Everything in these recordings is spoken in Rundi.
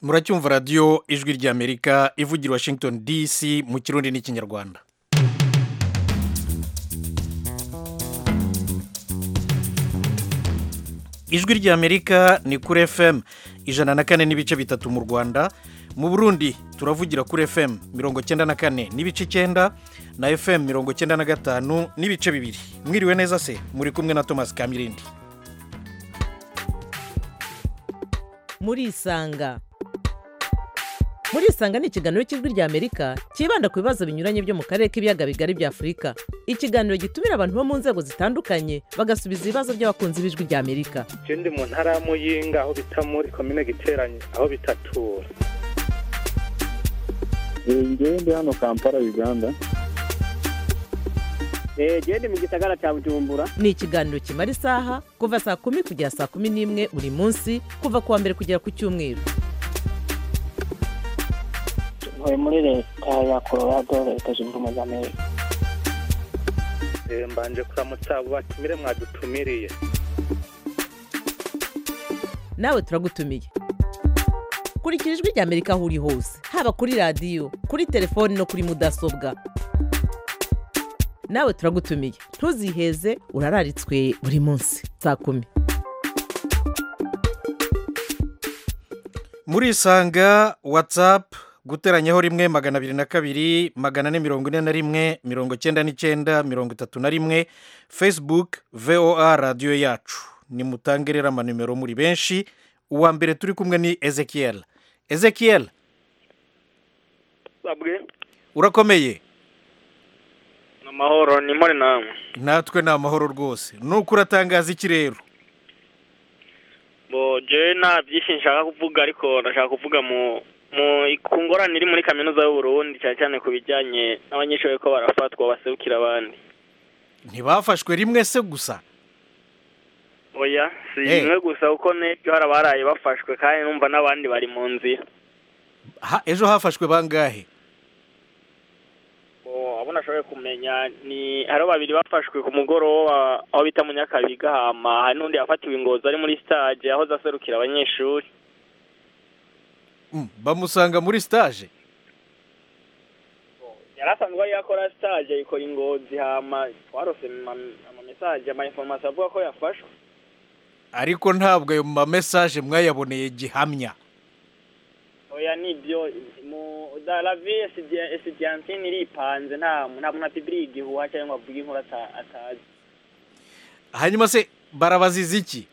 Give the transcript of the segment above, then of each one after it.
muracyumva radiyo ijwi ry'amerika ivugira i washington dc mu kirundi n'ikinyarwanda ijwi ry'amerika ni kuri fm ijana na kane n'ibice bitatu mu rwanda mu burundi turavugira kuri fm mirongo cyenda na kane n'ibice icyenda na fm mirongo cyenda na gatanu n'ibice bibiri mwiriwe neza se muri kumwe na thomas kamirindi murisanga murisanga ni ikiganiro cy'ijwi ry'amerika cyibanda ku bibazo binyuranye byo mu karere k'ibiyaga bigari bya afurika ikiganiro gitumira abantu bo mu nzego zitandukanye bagasubiza ibibazo by'abakunzi b'ijwi ry'amerika je ndi mu ntara ya muyinga aho bita muri komine giteranye aho bitatura ngewe ndi hano kampala uganda genda mu gisagara cya bujumbura ni ikiganiro kimara isaha kuva saa kumi kugera saa kumi n'imwe buri munsi kuva ku wa mbere kugera ku cyumweru ntuye muri leta ya colorado leta zunze ubumwe za amerika Eh, mbanje kuramutsa abo batumire mwadutumiriye nawe turagutumiye kurikira ijwi ry'amerika aho uri hose haba kuri radiyo kuri telefoni no kuri mudasobwa nawe turagutumiye ntuziheze urararitswe buri munsi saa kumi murisanga watsapu guteranyaho rimwe magana abiri na kabiri magana ane mirongo ine na rimwe mirongo cyenda n'icyenda mirongo itatu na rimwe facebook voa radiyo yacu nimutange rero amanimero muri benshi uwa mbere turi kumwe ni ezekiel ezekiel sabwe urakomeye amahoro ni muri namwe natwe ni amahoro rwose nuko uratangaza iki rero bo je nta byinshi nshaka kuvuga ariko ndashaka kuvuga mu mu ku ngorane iri muri kaminuza y'uburundi cyane cyane ku bijyanye n'abanyeshuri ko barafatwa baserukira abandi ntibafashwe rimwe se gusa oya si Eh. rimwe gusa kuko n'ejo hari abaraye bafashwe kandi numva n'abandi bari mu nzira Ha- ejo hafashwe bangahe Bo, abo nashoboye kumenya ni hariho babiri bafashwe ku mugoroba aho bita mu nyakabiga hama hari n'undi yafatiwe ingozi ari muri stage aho zaserukira abanyeshuri Mm, bamusanga muri stage yari asanzwe ari yakora stage ayikora ingozi hama twarose ama- amamesaje ama information avuga ko yafashwe ariko ntabwo ayo mamesaje mwayaboneye gihamya oya nibyo mu da la vie etudia- etudiantine iripanze nta nta muntu apibiriye igihuha cyangwa ngo avuge inkuru ata- atazi hanyuma se barabaziza iki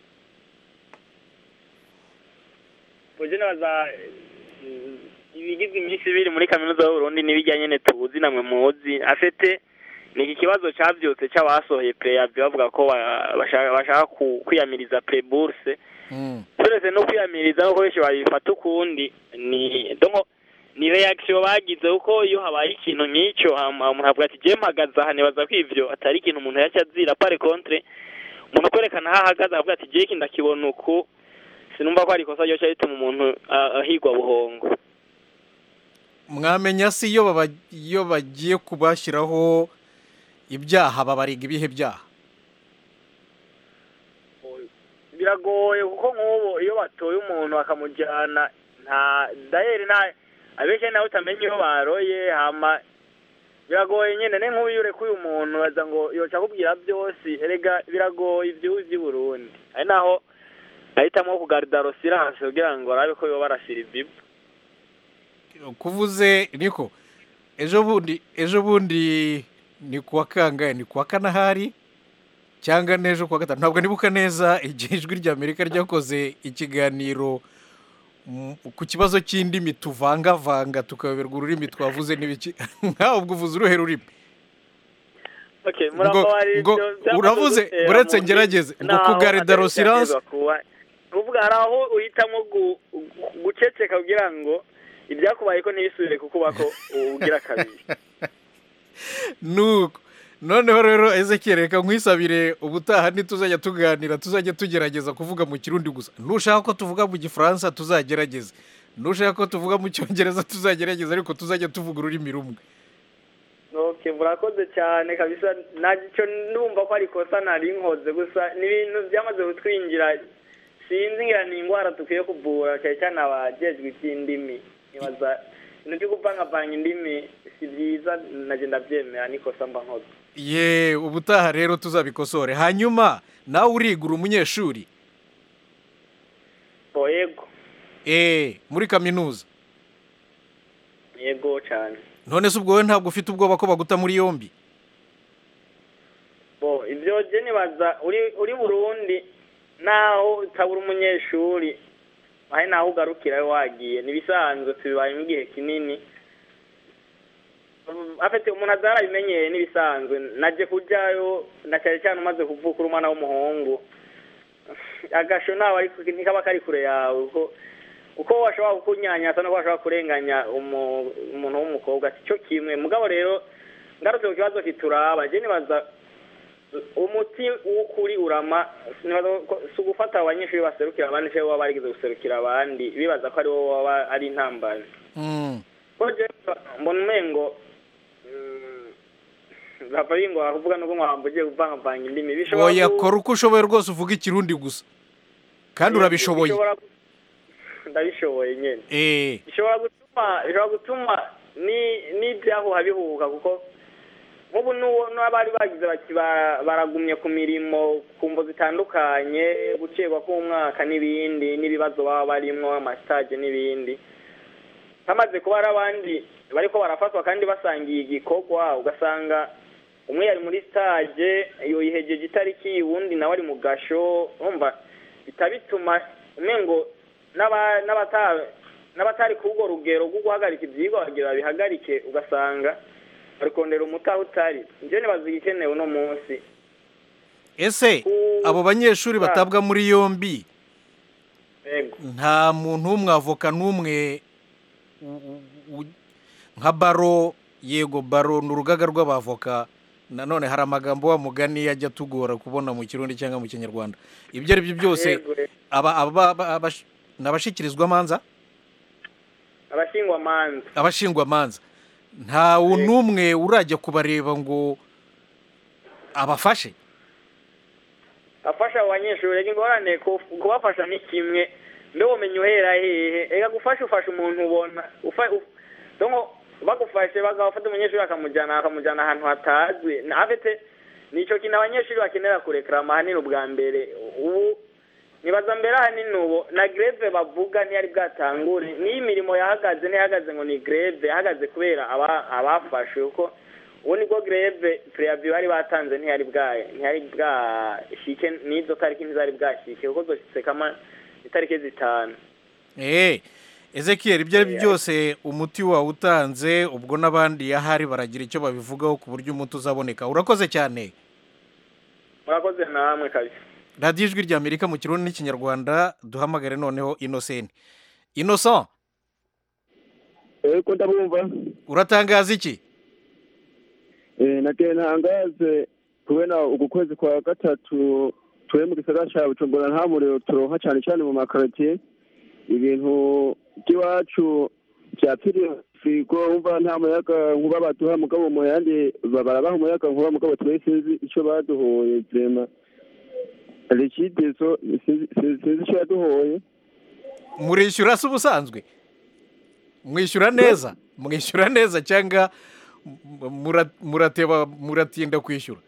uje nabaza mm, ibigizwe iminsi ibiri muri kaminuza y'uburundi n'ibijyanye ne tuzi namwe muzi afite ni iki kibazo cyabyutse cy'abasohoye preyavi bavuga ko ba- bashaka bashaka ku- kwiyamiriza preburse Mm. turetse no kwiyamiriza no benshi babifata ukundi ni donko ni reaction bagize kuko iyo habaye ikintu nk'icyo hama umuntu avuga ati je mpagaze aha nibaza ko ivyo atari ikintu umuntu yaca azira pare contre umuntu kwerekana aho ahagaze avuga ati je iki ndakibona uku sinumva ko ari ikosa ryoca rituma umuntu ah, ahigwa buhongo mwamenya se iyo baba- iyo bagiye kubashyiraho ibyaha babariga ibihe byaha biragoye kuko nk'ubu iyo batoye umuntu bakamujyana nta dayeri nta abenshi nawe utamenya iyo baroye hama biragoye nyine ne nk'ubu iyo urekuye umuntu baza ngo yoca akubwira byose erega biragoye ibyuzi by'i Burundi ari naho ahitamo kugarida rosiranse kugira ngo arabe ko yoba barashyira ibibu kuvuze niko ejo bundi ejo bundi ni kuwa kangahe ni kuwa kanahari cyangwa n'ejo kuwa gatanu ntabwo nibuka neza igihe ijwi ry'amerika ryakoze ikiganiro mm, ku kibazo cy'indimi tuvangavanga tukayoberwa ururimi twavuze n'ibiki nkawe ubwo uvuze uruhe rurimi Okay, Ngo- murababarira ngo ibyo byamaze uravuze, gutera uretse mu- ngerageze, ngo naho kugarida atari Rosirance- byaterwa kuba- kuvuga hari aho uhitamo gu- gu- guceceka kugira ngo ibyakubaye ko ntibisubire kukuba ko ugira kabiri nuko noneho rero ezekiel reka nkwisabire ubutaha ntituzajya tuganira tuzajya tugerageza kuvuga mu kirundi gusa nushaka ko tuvuga mu gifaransa tuzagerageze nushaka ko tuvuga mu cyongereza tuzagerageza ariko tuzajya tuvuga ururimi rumwe okay murakoze cyane kabisa ntacyo ndumva ko ari ikosa nari nkoze gusa ni ibintu byamaze kutwinjira sinzi ngira ni indwara dukwiye kuvura cyane cyane abajejwe iby'indimi nibaza ibintu byo kuvangavanga indimi si byiza nagenda ndabyemera nikosa mba nkoze ye ubutaha rero tuzabikosore hanyuma nawe urigura umunyeshuri bo yego eee muri kaminuza yego cyane none se ubwo wowe ntabwo ufite ubwoba ko baguta muri yombi bo ibyo je nibaza uri uri burundi naho utabura umunyeshuri ahe naho ugarukira wagiye nibisanzwe tubibaye mu gihe kinini afite umuntu azarabimenyeye n'ibisanzwe naje kujyayo na cyane cyane umaze kuvuka uri umwana w'umuhungu agasho ntawe ari ntikaba kari kure yawe kuko uko washobora kukunyanyasa nuko washobora kurenganya umu- umuntu w'umukobwa si cyo kimwe mugabo rero ngarutse ku kibazo kituraba je nibaza umuti w'ukuri urama nibaza ko- si ugufata abanyeshuri baserukira abandi cyangwa baba barigeze guserukira abandi bibaza ko ari wowe waba ari intambara Mm. ko je mbona umengo bava bingoha kuvuga nuko mwamba ugiye kuvangavanga indimi bishobora oya ku- kora uko ushoboye rwose uvuga ikirundi gusa kandi urabishoboye bishobora gu- ndabishoboye nyene eee bishobora gutuma bishobora gutuma ni n'ibyahuha bihuka kuko nk'ubu n'uwo n'abari bagize bati ba- baragumye ku mirimo ku mvo zitandukanye gucegwa k'umwaka n'ibindi n'ibibazo baba barimwo amasitaje n'ibindi hamaze kuba hari abandi bariko barafatwa kandi basangiye igikorwa ugasanga umwe yari muri stage yoyihejeje itariki uwundi nawe ari mu gasho urumva bita bituma umengo n'aba- n'abata- n'abatari ku urwo rugero rwo guhagarika ibyigwa bagira babihagarike ugasanga bari kondera umuti aho utari njye nibaza igikenewe uno munsi ese Ku- abo banyeshuri Ah. batabwa muri yombi yego nta muntu w'umwavoka n'umwe u- u- u- nka baro yego baro ni urugaga rw'abavoka nanone hari amagambo wa mugani ajya atugora kubona mu kirundi cyangwa mu kinyarwanda ibyo ari byo byose Yego, yego. aba aba- aba- abash- ni abashyikirizwamanza abashingwamanza abashingwamanza ntawe n'umwe urajya kubareba ngo abafashe afasha abo banyeshuri reka ingorane ku- kubafasha ni kimwe mbe womenya uhera hehe reka gufasha ufasha umuntu ubona ufa- uf- donko bagufashe bagafata umunyeshuri bakamujyana bakamujyana ahantu hatazwi Na- afite nicyo kintu abanyeshuri bakenera kurekarama ahanini ubwa mbere ubu nibaza mbere ahanini ubu na greve bavuga ntiyari bwatangure n'iyo imirimo yahagaze ntihagaze ngo ni greve yahagaze kubera aba- abafashwe kuko ubu nibwo greve preaviyo bari batanze ntiyari bwa ntiyari bwashike n'izo tariki ntizari bwashike kuko zoshyitse kama itariki zitanu eee ezekiyeri ibyo ari byo byose umuti wawe utanze ubwo n'abandi ahari baragira icyo babivugaho ku buryo umuti uzaboneka urakoze cyane murakoze namwe kabisa radiyo ijwi rya amerika mu kirundi n'ikinyarwanda duhamagare noneho inosenti inoso eko ndabumva uratangaza iki Eh, nagiye ntangaze kubera uku kwezi kwa gatatu turi mu gisagara ca bujumbura nta muriro turonka cane cane mu makaritiye ibintu by'iwacu vyapfiriye frigo wumva nta muyaga nkuba baduha mugabo mu yandi ba- barabaha umuyaga nkuba mugabo twe sinzi ico baduhoye vrema rikidezo sinzi sinzi ico yaduhoye murishyura se ubusanzwe mwishyura neza mwishyura neza cyangwa m- mura- murateba muratinda kwishyura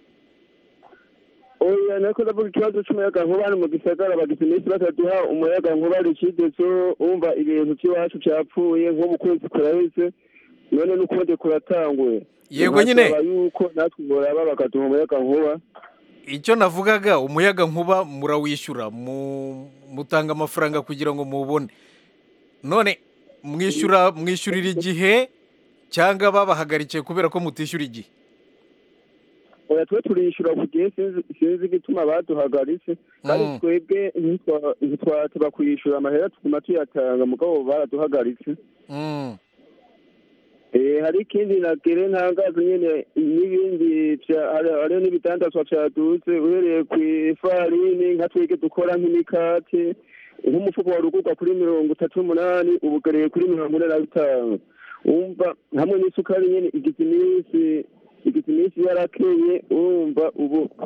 oya nako ndavuga ikibazo c'umuyaga nkuba hano mu gisagara bagize iminsi bataduha umuyaga nkuba rikidezo wumva ibintu by'iwacu vyapfuye nko mu kwezi kuraheze none n'ukundi kuratanguye Yego nyine. Nkasaba yuko natwe boraba bakaduha umuyaga nkuba icyo navugaga umuyaga nkuba murawishyura mu- mutanga amafaranga kugira ngo mubone none mwishyura mwishyurira igihe cyangwa babahagarikiye kubera ko mutishyura igihe oya twe turishura ku gihe sinzi sinzi igituma baduhagaritse kandi Mm. twebwe ntitwa- ntitwateba kuyishura amahera tuguma tuyatanga mugabo baraduhagaritse Mm. Eh, hari ikindi nagere ntangazo nyene n'ibindi vya- hari- hariho n'ibidandazwa vyaduze uhereye kw'ifarini nka twege dukora nk'imikate nk'umufuko wa rugurwa kuri mirongo itatu n'umunani ubugereye kuri mirongo ine na bitanu wumva hamwe n'isukari nyene igize iminsi igize iminsi yarakeye urumva ubu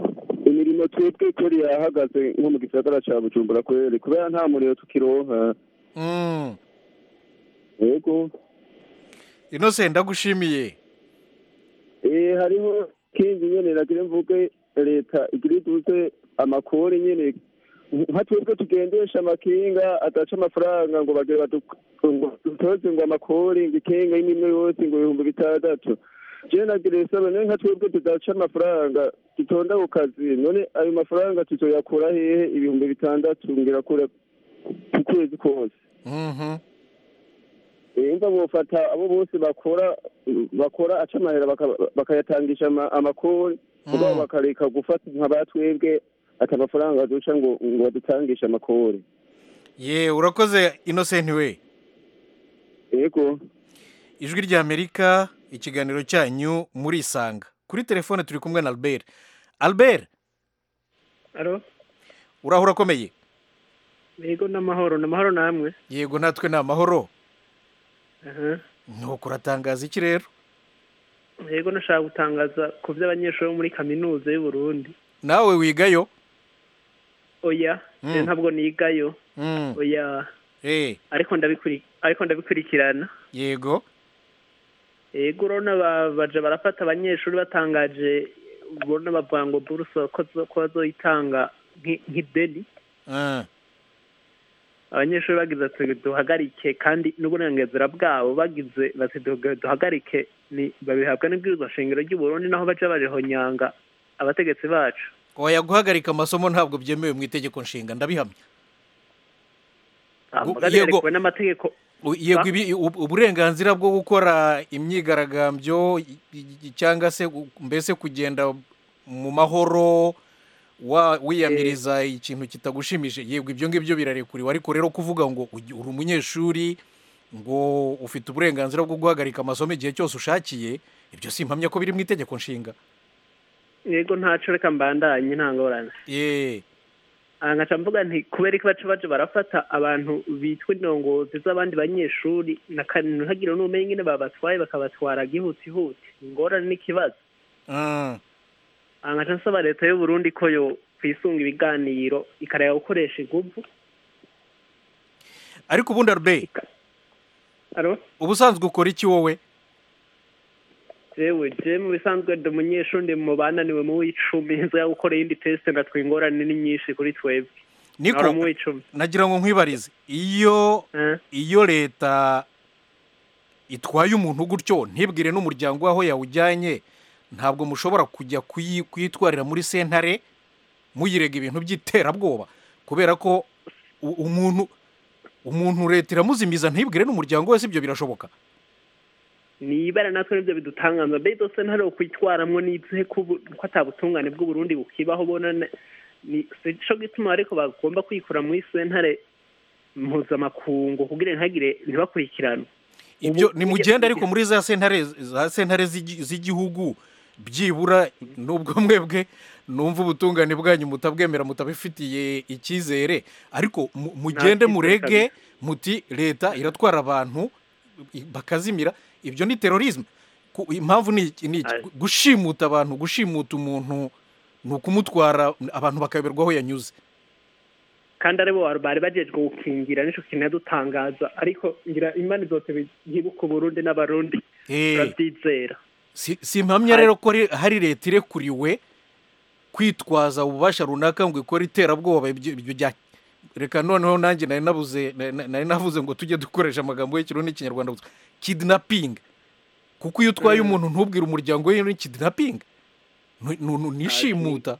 imirimo twebwe kuri yahagaze nko mu gisagara ca bujumbura kweri kubera nta muriro tukironka Mm. yego innocent ndagushimiye Eh, hariho kindi nyene nagira mvuge leta igira iduze amakori nyene nka twebwe tugendesha amakinga adaca amafaranga ngo bagire badu- ngo dutoze ngo amakori ngo ikinga y'imwe yose ngo ibihumbi bitandatu jewe nagira isaba none nka twebwe tudaca amafaranga dutonda ku kazi none ayo mafaranga tuzoyakura hehe ibihumbi bitandatu ngira kure ku kwezi kose Mhm. imva bofata abo bose bakora bakora aca amahera baka- bakayatangisha ama- amakori mugabo bakareka gufata nka batwebwe ati amafaranga duca ngo ngo badutangishe amakori ye urakoze innocent we yego ijwi ry'amerika ikiganiro cyanyu murisanga kuri telefone turi kumwe na albert albert alo urahura akomeye yego n'amahoro n'amahoro namwe yego natwe ni amahoro aha nuko uratangaza iki rero yego nashaka gutangaza ku by'abanyeshuri bo muri kaminuza y'u Burundi nawe wigayo oya Mm. je ntabwo nigayo Mm. oya Eh, ariko ndabikuri ariko ndabikurikirana yego yego urabona ba- baje barafata abanyeshuri batangaje ubona bavuga ngo buruse ko zo- ko bazoyitanga nk'i- nk'ideni Ah, abanyeshuri bagize ati duhagarike kandi n'uburenganzira bwabo bagize bati duha- duhagarike ni babihabwa n'ibwirizwa shingiro ry'u Burundi naho baja barihonyanga abategetsi bacu oya guhagarika amasomo ntabwo byemewe mu itegeko nshinga ndabihamya Ah, Gu- mugabe yego. yarekuwe n'amategeko U- yego Ba- ibi- u- uburenganzira bwo gukora imyigaragambyo i- i- cyangwa se gu- mbese kugenda mu mahoro wa- wiyamiriza ikintu kitagushimije yego ibyo ngibyo birarekuriwe ariko rero kuvuga ngo ugi- uri umunyeshuri ngo ufite uburenganzira bwo guhagarika amasomo igihe cyose ushakiye ibyo simpamya ko biri mu itegeko nshinga yego ntaco reka mbandanye nta ngorane ye aha nkaca mvuga nti kubera ko baca baje barafata abantu bitwa indongozi z'abandi banyeshuri na kane ntihagire n'umenye ingene babatwaye bakabatwara gihutihuti ingorane n'ikibazo Ah, aha nkaca nsaba leta y'u Burundi ko yo kwisunga ibiganiro ikareka gukoresha inguvu ariko ubundi arbe aro ubusanzwe ukora iki wowe jewe je mu bisanzwe ndi umunyeshuri ndi mu bananiwe mu w'icumi nza gukora iyindi teste ndatwe ingorane ni nyinshi kuri twebwe niko Nahora mu w'icumi nagira ngo nkwibarize iyo Eh, iyo leta itwaye umuntu gutyo ntibwire n'umuryango w'aho yawujyanye ntabwo mushobora kujya kuyi- kuyitwarira muri sentare muyirega ibintu by'iterabwoba kubera ko u- umuntu umuntu leta iramuzimiza ntibwire n'umuryango wese ibyo birashoboka ni ibara natwe nibyo bidutangaza mbe dose ntari ukwitwaramwo n'izihe ko ubu- ko ata butungane bw'uburundi bukibaho bona ne- ni sico gituma ariko bagomba kwikura muri sentare mpuzamakungu kugira ntihagire ntibakurikiranwe ibyo Ubu- nimugende ariko muri za sentare za sentare z'igi- z'igihugu byibura n'ubwo mwebwe numva ubutungane bwanyu mutabwemera mutabifitiye icyizere ariko mu- mugende cyizere murege muti leta iratwara abantu i- bakazimira ibyo ni terorisme Ku- impamvu ni iki- ni iki? Aye. gushimuta abantu gushimuta umuntu ni ukumutwara abantu bakayoberwa aho yanyuze kandi aribo bari- bari bajejwe gukingira nico kintu yadutangaza ariko ngira imana zose yibuka uburundi n'abarundi Eh. turabyizera si si impamya rero ko ri- hari leta irekuriwe kwitwaza ububasha runaka ngo ikore iterabwoba ibyo ibyo bya reka noneho nanjye nari nabuze na- na- nari navuze ngo tujye dukoresha amagambo y'ikirundi n'ikinyarwanda gusa kidnapping kuko iyo utwaye umuntu ntubwire umuryango we ni kidnapping Nu- nu- nu- nishimuta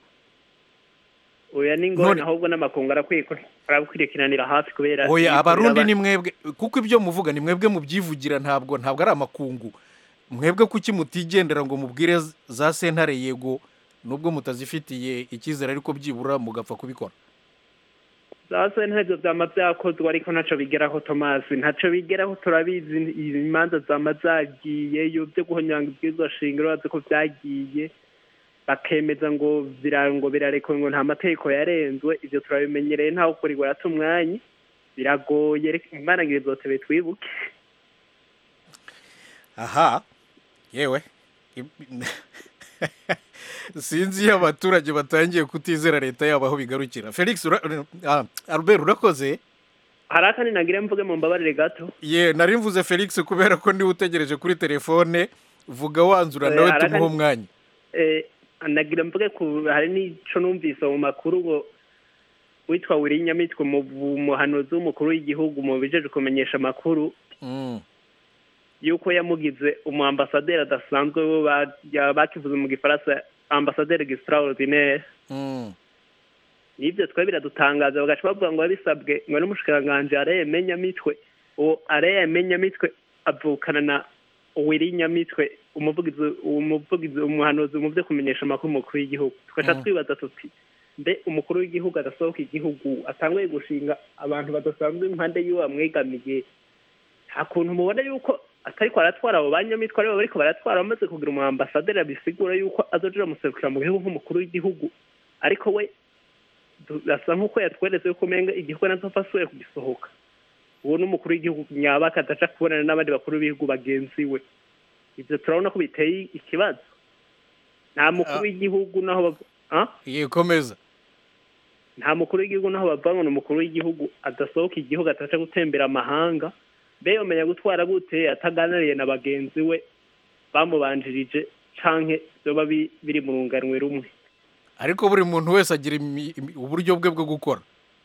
oya ni ngorane None- ahubwo n'amakungu arakwiye ko- arakurikiranira hafi kubera oya ibikorera abarundi aba- ni mwebwe kuko ibyo muvuga ni mwebwe mubyivugira ntabwo ntabwo ari amakungu mwebwe kuki mutigendera ngo mubwire z- za sentare yego nubwo mutazifitiye icyizere ariko byibura mugapfa kubikora zase ntavyo vyama vyakozwe ariko ntaco bigeraho tomasi ntaco bigeraho turabizi imanza zama zagiyeyo vyo guhonyanga ibwirizwa shingiro bazi ko vyagiye bakemeza ngo bira- ngo birarekuwe ngo nta mategeko yarenzwe ivyo turabimenyereye ntaho kurirwa yata umwanya biragoye reka imana ngire zotebe twibuke aha yewe sinzi iyo abaturage batangiye kutizera leta yabo aho bigarukira felix ura- ah, albert urakoze hari akandi nagira mvuge mu mbabarire gato ye nari mvuze felix kubera ko niwe utegereje kuri telefone vuga wanzura Eh, nawe hari tumuhe akandi- umwanya Eh, nagira mvuge ku hari n'ico numvise mu makuru ngo witwa Willy Nyamitwe mu muhanuzi w'umukuru w'igihugu mu bijeje kumenyesha amakuru Mm. yuko yamugize umu ambasaderi adasanzwe bo ba- ya- bakivuze mu gifaransa ambasaderi extraordinaire Mm. nibyo twe biradutangaza bagaca bavuga ngo yabisabwe ngo n'umushikiranganji areye menyamitwe uwo areye menyamitwe avukana na Willy Nyamitwe umuvugizi umuvugizi umuhanuzi mu byo kumenyesha amakuru umukuru w'igihugu tugaca Mm. twibaza tuti mbe umukuru w'igihugu adasohoka igihugu atanguye gushinga abantu badasanzwe impande y'uwo bamwegamiye nta kuntu mubona yuko atariko aratwara abo banyamitwe aribo bariko baratwara bamaze kugira umu ambasaderi bisigura yuko azoja amuserukira mu gihugu nk'umukuru w'igihugu ariko we asa nk'uko yatweretse yuko umenga igihugu nazofa asuye kugisohoka uwo ni umukuru w'igihugu nyabaka adaca kubonana n'abandi bakuru b'ibihugu bagenzi we ibyo turabona ko biteye ikibazo nta mukuru Ah. w'igihugu naho bav- Ah? ye komeza nta mukuru w'igihugu naho bavuga ngo ni umukuru w'igihugu adasohoka igihugu ataca gutembera amahanga mbe yomenya gutwara gute ataganiriye na bagenzi we bamubanjirije canke vyoba bi- biri mu runganwe rumwe ariko buri muntu wese agira imi- imi- uburyo bwe bwo gukora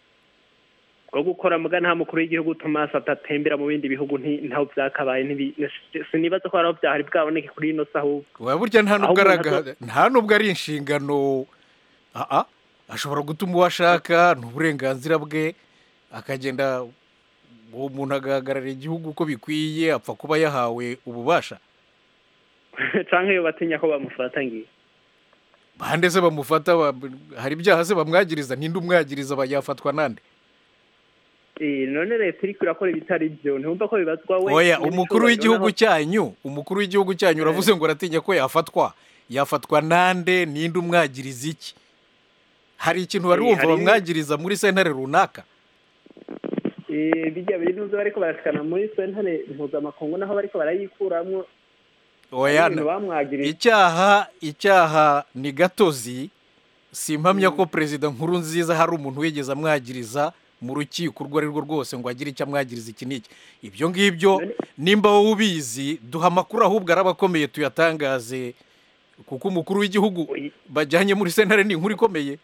bwo gukora muga nta mukuru w'igihugu Thomas atatembera mu bindi bihugu nti- ntaho vyakabaye ntibi- sinibaza ko haraho vyahari bwaboneke kuri ino saha ahubwo Oya, burya nta nubwo Ahubwo ari ntabwo- aga- nta nubwo ari inshingano aa ashobora gutuma uwo ashaka ni uburenganzira bwe akagenda uwo muntu agahagararira igihugu uko bikwiye apfa kuba yahawe ububasha canke iyo batinya ko bamufata ngiye bande se bamufata ba- hari ibyaha se bamwagiriza ninde umwagiriza aba yafatwa nande Eh, none leta iriko irakora ibitari vyo ntiwumva ko bibazwa we oya nyene umukuru icubahiro w'igihugu naho- cyanyu umukuru w'igihugu cyanyu uravuze ngo uratinya ko yafatwa yafatwa nande ninde umwagiriza iki hari ikintu wari Eh, wumva hari- bamwagiriza muri sentare runaka Eh, bijya biri nuzo bariko barashikana muri sentare mpuzamakungu naho bariko barayikuramwo oya ibintu bamwagirije icyaha icyaha ni gatozi simpamya ko perezida nkuru nziza hari umuntu wigeze amwagiriza mu rukiko urwo ari rwo rwose ngo agire icyo amwagiriza iki n'iki ibyo ngibyo None- nimba wowe ubizi duha amakuru ahubwo araba akomeye tuyatangaze kuko umukuru w'igihugu Oya. bajyanye muri sentare ni inkuru ikomeye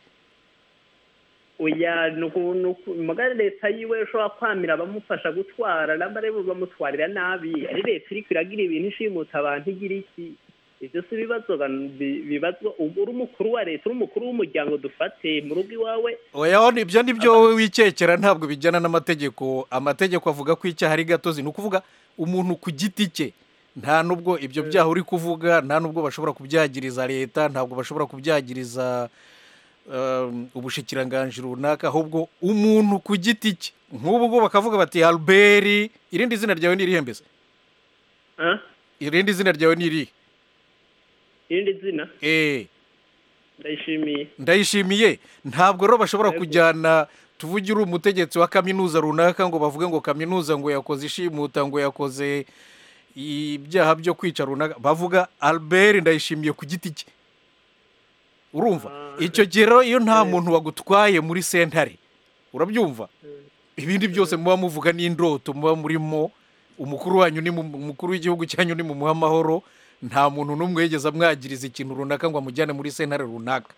oya nuku nuku mugari leta yiwe ushobora kwamira abamufasha gutwara namba rero bamutwarira nabi ari leta iriko iragira ibintu ishimuta abantu igira iki ivyo si ibibazo ga- bi- bibazwa ubu uri umukuru wa leta uri umukuru w'umuryango dufate mu rugo iwawe oya ho ibyo ni byo wowe wikekera ntabwo bijyana n'amategeko amategeko avuga ko icyaha ari gatozi ni ukuvuga umuntu ku giti cye nta nubwo ibyo byaha uri kuvuga nta nubwo bashobora kubyagiriza leta ntabwo bashobora kubyagiriza um, ubushikiranganji runaka ahubwo umuntu ku giti cye nk'ubu ngubu bakavuga bati albert irindi zina ryawe ni irihe mbese Ah? irindi zina ryawe ni irihe irindi zina eee ndayishimiye ndayishimiye ntabwo rero bashobora Yego. kujyana tuvuge uri umutegetsi wa kaminuza runaka ngo bavuge ngo kaminuza ngo yakoze ishimuta ngo yakoze ibyaha byo kwica runaka bavuga albert ndayishimiye ku giti cye urumva Ah. icyo gihe rero iyo nta Eh. muntu wagutwaye muri sentare urabyumva ibindi byose muba muvuga n'indoto muba murimo umukuru wanyu ni mu- umukuru w'igihugu cyanyu ni mu muha amahoro nta muntu n'umwe yigeze amwagiriza ikintu runaka ngo amujyane muri sentare runaka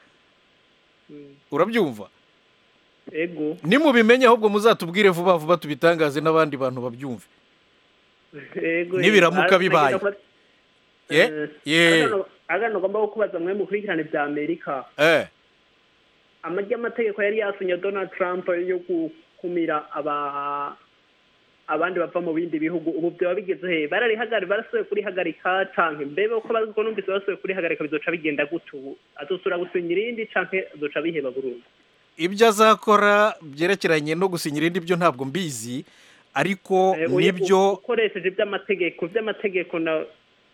urabyumva ego nimubimenye ahubwo muzatubwire vuba vuba tubitangaze n'abandi bantu babyumve ego Nibiramuka bibaye. ye ye agano ugomba kubaza mwe mukurikirane bya amerika eh amajya amategeko yari yasinye donald trump yo gukumira aba abandi bava mu bindi bihugu ubu byaba bigeze he bararihagari barasubiye kurihagarika canke mbebe uko baziko numvise basubiye kurihagarika bizoca bigenda gute ubu azosubira gusinya irindi canke azoca biheba burundu ibyo azakora byerekeranye no gusinya irindi byo ntabwo mbizi ariko Eh, uye- nibyo ukoresheje iby'amategeko iby'amategeko na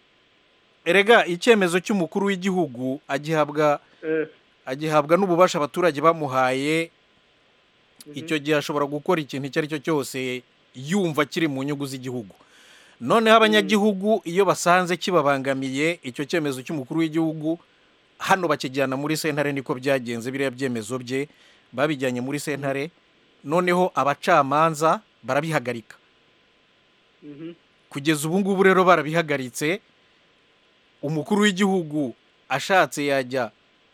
erega icyemezo cy'umukuru w'igihugu agihabwa eh, agihabwa n'ububasha abaturage bamuhaye icyo gihe ashobora gukora ikintu icyo ari cyo cyose yumva kiri mu nyungu z'igihugu noneho abanyagihugu iyo basanze kibabangamiye icyo cyemezo cy'umukuru w'igihugu hano bakijyana muri sentare niko byagenze biriya byemezo bye babijyanye muri sentare noneho abacamanza barabihagarika Mhm. kugeza ubu ngubu rero barabihagaritse umukuru w'igihugu ashatse yajya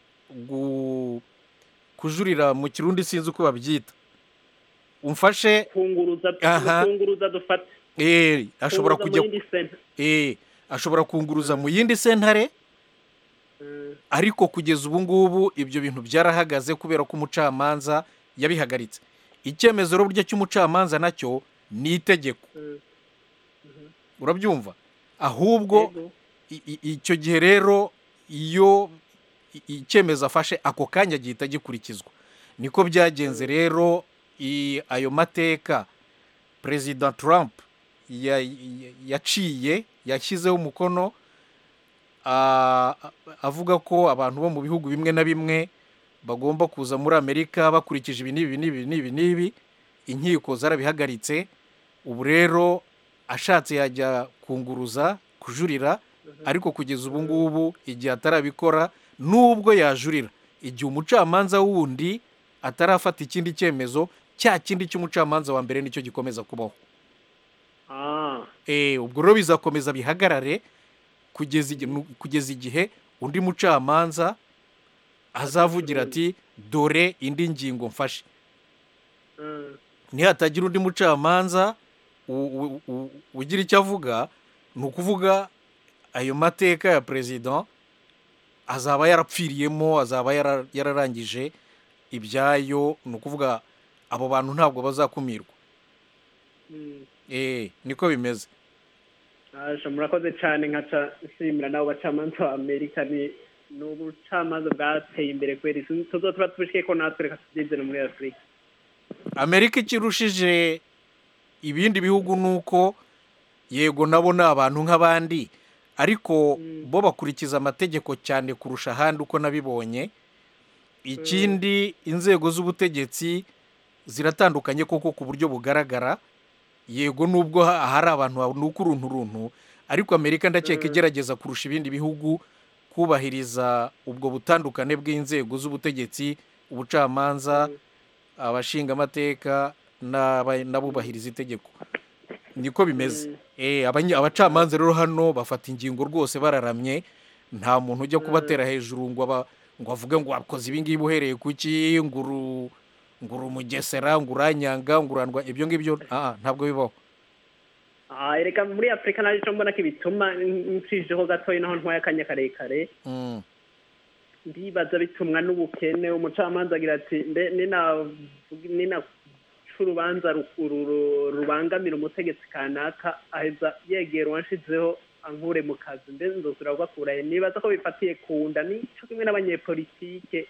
gu- kujurira mu kirundi sinzi uko babyita umfashe kunguruza Aha. kunguruza dufate eh, ashobora Kunguruza kujya mu yindi center. eh, ashobora kunguruza mu yindi sentare Mm, ariko kugeza ubu ngubu ibyo bintu byarahagaze kubera ko umucamanza yabihagaritse icyemezo rero burya cy'umucamanza nacyo ni itegeko mm. urabyumva ahubwo Yego. i- i- icyo gihe rero iyo i- icyemezo afashe ako kanya gihita gikurikizwa niko byagenze rero i- ayo mateka perezida trump ya- ya- yaciye yashyizeho umukono a- a- avuga ko abantu bo mu bihugu bimwe na bimwe bagomba kuza muri amerika bakurikije ibi n'ibi n'ibi n'ibi n'ibi inkiko zarabihagaritse ubu rero ashatse yajya kunguruza kujurira ariko kugeza ubu ngubu igihe atarabikora nubwo yajurira igihe umucamanza wundi atarafata ikindi cyemezo cya kindi cy'umucamanza wa mbere nicyo gikomeza kubaho Ah, Eh, ubwo rero bizakomeza bihagarare kugeza igihe, nu- kugeza igihe undi mucamanza azavugira ati dore indi ngingo mfashe mm. nihatagira undi mucamanza u- u- u- ugira icyo avuga ni ukuvuga ayo mateka ya perezida azaba yarapfiriyemo azaba yara- yararangije ibyayo ni ukuvuga abo bantu ntabwo bazakumirwa Mm. eh niko bimeze Aje murakoze cyane nkaca nshimira nabo bacamanza ba Amerika ni ni ubucamanza bwateye imbere kweri tuzotuba tubishike ko natwe reka tubyizere muri Afurika amerika ikirushije ibindi bihugu ni uko yego nabo ni abantu nk'abandi ariko bo bakurikiza amategeko cyane kurusha ahandi uko nabibonye ikindi inzego z'ubutegetsi ziratandukanye koko ku buryo bugaragara yego nubwo ha- hari abantu banuka uruntu runtu ariko amerika ndakeka igerageza kurusha ibindi bihugu kubahiriza ubwo butandukane bw'inzego z'ubutegetsi ubucamanza abashingamateka n'aba- n'abubahiriza itegeko niko bimeze Eh, abanye- abacamanza rero hano bafata ingingo rwose bararamye nta muntu ujya kubatera hejuru ngo aba ngo avuge ngo wakoze ibi ngibi uhereye ku ki ngo uru ngo uri umugesera ngo uranyanga ngo urandwa ibyo ngibyo ah, ah, ntabwo bibaho Ah, reka muri Afurika naje cyo mbona ko ibituma nshijeho gatoya naho ntwaye akanya karekare Mm, ndibaza bitumwa n'ubukene umucamanza agira ati mbe nina nina urubanza ru- ru- rubangamira umutegetsi kanaka aheza yegera uwanshizeho ankure mu kazi mbe nzosura kubakurahe nibaza ko bifatiye ku nda nico kimwe n'abanyepolitike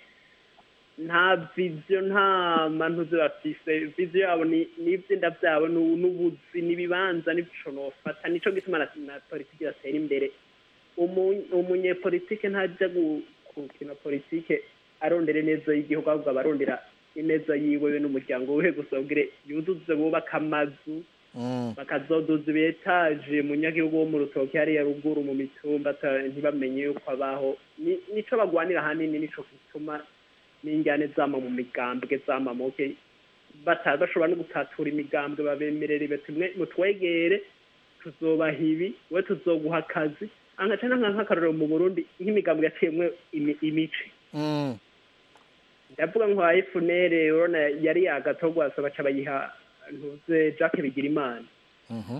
nta viziyo nta mantuze bafise viziyo yabo ni n'ivyenda vyabo nu- n'ubuzi n'ibibanza n'ico nofata nico gituma na, na politiki batera imbere umu- umunyepolitike ntajya gu- gukina politike arondera ineza y'igihugu ahubwo aba arondera ineza yiwe we n'umuryango we gusa ubwire yuzuze bubaka amazu mm, bakazoduza ibetaje munyagihugu wo mu rutoki hariya ruguru mu mitumba ata- ntibamenye yuko abaho Ni- nico bagwanira ahanini nico gituma n'injyane zama mu migambwe zama muke bata bashobora no gutatura imigambwe babemerere bati mwe mutwegere tuzobaha ibi we tuzoguha akazi angaca nka nk'akarorero mu burundi nk'imigambwe yaciyemwe imi- imice mm, ndavuga nka FNL urabona yari yagatogwasa baca bayiha ntuze Jacques Bigirimana mhm,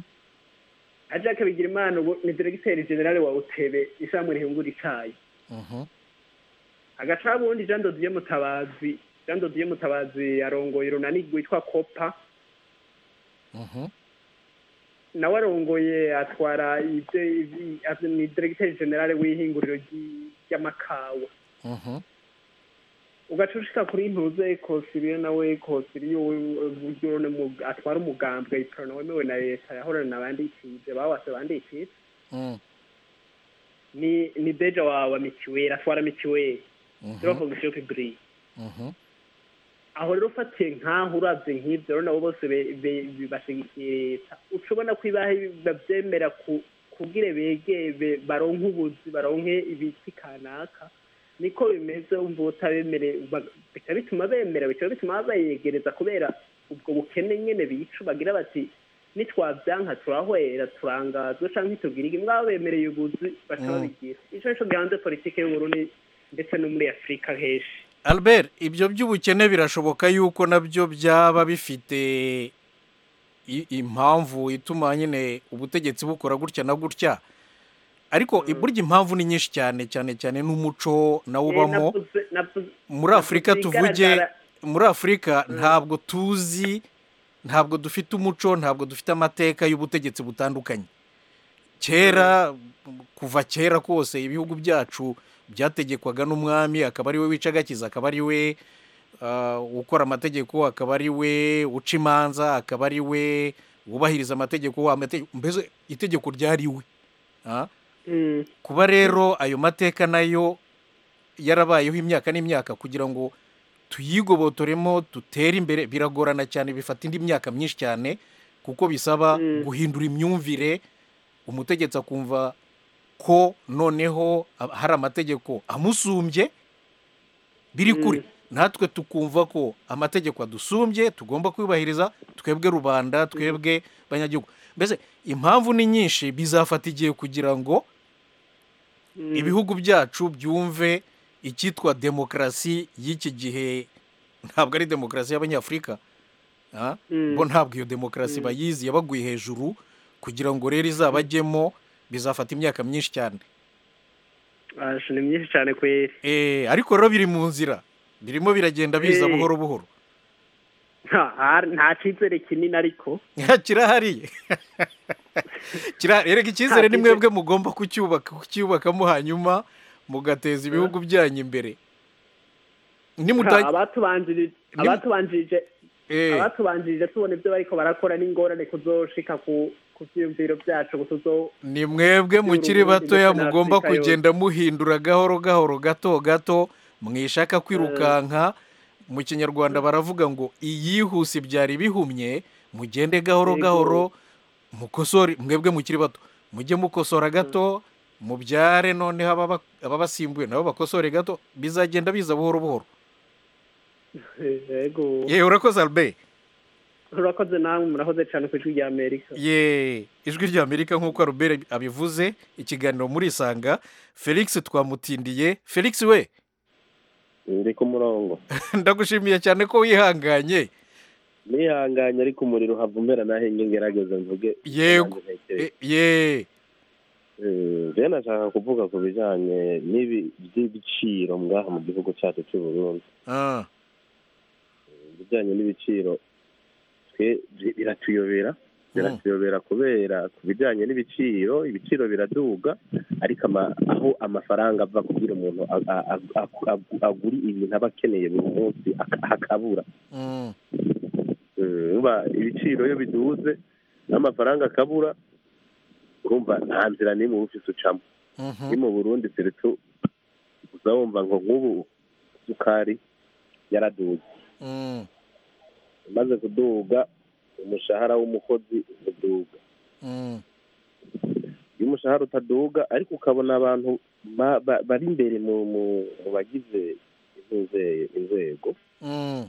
na Jacques Bigirimana ubu ni diregiteri generale wa utebe ishamwe rihingura icayi mhm, agaca ubundi Jean Dodier Mutabazi Jean Dodier Mutabazi arongoye urunani rwitwa Copa mhm, nawe arongoye atwara ibyo ibi- azi- ni diregiteri generale w'ihinguriro ry'i- ry'amakawa mhm, ugaca ushika kuri ntuze kosiriyo nawe kosiriyo uburyo ne mu- atwara umugambwe iprona wemewe na leta yahorana n'abandikije bawase bandikije mm, ni ni deja wa wa mitiweli atwara mitiweli mhm, zero fonction publique mhm, aho rero ufatiye nk'aho uravye nk'ivyo rero nabo bose be- be- be- bashigikiye leta uca ubona ko ibaha bavyemera ku- kugira begere baronke ubuzi baronke ibiti kanaka niko bimeze umva utabemereye ba- bica bituma bemera bica bituma bayegereza kubera ubwo bukene nyene bica bagira bati nitwavyanka turahwera turangazwa canke ntitugire iki mbwabo bemereye ubuzi baca Mm. babigira ico nico gihanze politike y'uburundi ndetse no muri afurika henshi albert ibyo by'ubukene birashoboka yuko nabyo byaba bifite i- impamvu ituma nyine ubutegetsi bukora gutya na gutya ariko burya impamvu ni nyinshi cyane cyane cyane n'umuco nawo Eh, ubamo navuze- navuze- muri afurika navuze tuvuge ibigaragara. muri afurika ntabwo tuzi ntabwo dufite umuco ntabwo dufite amateka y'ubutegetsi butandukanye kera kuva kera kose ibihugu byacu byategekwaga n'umwami akaba ari we wica agakiza akaba ari we ah, ukora amategeko akaba ari we uca imanza akaba ari we wubahiriza amategeko amategeko mbese itegeko ryari we Ah? Mm. kuba rero ayo mateka nayo yarabayeho imyaka n'imyaka kugira ngo tuyigobotoremo dutere imbere biragorana cyane bifata indi myaka myinshi cyane kuko bisaba guhindura imyumvire umutegetsi akumva ko noneho a- hari amategeko amusumbye biri kure natwe tukumva ko amategeko adusumbye tugomba kuyubahiriza twebwe rubanda twebwe banyagihugu mbese impamvu ni nyinshi bizafata igihe kugira ngo ibihugu byacu byumve icyitwa demokarasi y'iki gihe ntabwo ari demokarasi y'abanyafurika ah? Mm. bo ntabwo iyo demokarasi Mm. bayizi yabaguye hejuru kugira ngo rero izabajyemo bizafata imyaka myinshi cyane Asha, ni myinshi cyane kweri Eh, ariko rero biri mu nzira birimo biragenda biza Eh. buhoro buhoro nta har- nta cyizere kinini ariko kirahari kirahari erega icyizere ni Nta mwebwe mugomba kucyubaka kucyubakamo hanyuma mugateza ibihugu byanyu imbere Nimuta- Ha, abatubanjirije Nim- abatubanjirije Eh. abatubanjirije tubona ibyo bariko barakora n'ingorane kuzoshika ku ku vyiyumviro byacu tuzo ni mwebwe mukiri Burundi batoya ndetse na mugomba Afurika yose. kugenda muhindura gahoro gahoro gato gato mwishaka kwirukanka mu kinyarwanda baravuga ngo iyihuse byari bihumye mugende gahoro Yego. gahoro mukosore mwebwe mukiri bato mujye mukosora gato mubyare noneho ababa- ababasimbuye nabo bakosore gato bizagenda biza buhoro buhoro yego yewe urakoze albert urakoze namwe murakoze cyane ku ijwi rya amerika ye ijwi rya amerika nk'uko albert abivuze ikiganiro murisanga felix twamutindiye felix we ndi ku murongo ndagushimiye cyane ko wihanganye nihanganye ariko umuriro uhava umera nahe ngerageza mvuge yego nanjye ntekereza. E- ye Eh, rero nashaka kuvuga ku bijyanye n'ibi by'ibiciro ngaha mu gihugu cyacu cy'u Burundi Ah, ibijyanye n'ibiciro twe bi- biratuyobera biratuyobera kubera ku bijyanye n'ibiciro ibiciro biraduga ariko ama- aho amafaranga ava kugira umuntu a- a- a- a- a- agure ibintu aba akeneye buri munsi aka- hakabura mm, Eh, urumva ibiciro iyo biduze n'amafaranga akabura urumva nta nzira n'imwe uba ufise ucamo mhm, ni mu burundi seretu uza wumva ngo nk'ubu isukari yaraduze mm, imaze kuduga umushahara w'umukozi uduga mm, iyo umushahara utaduga ariko ukabona abantu ba- ba- bari imbere mu mu- mu bagize intuze- inzego mm.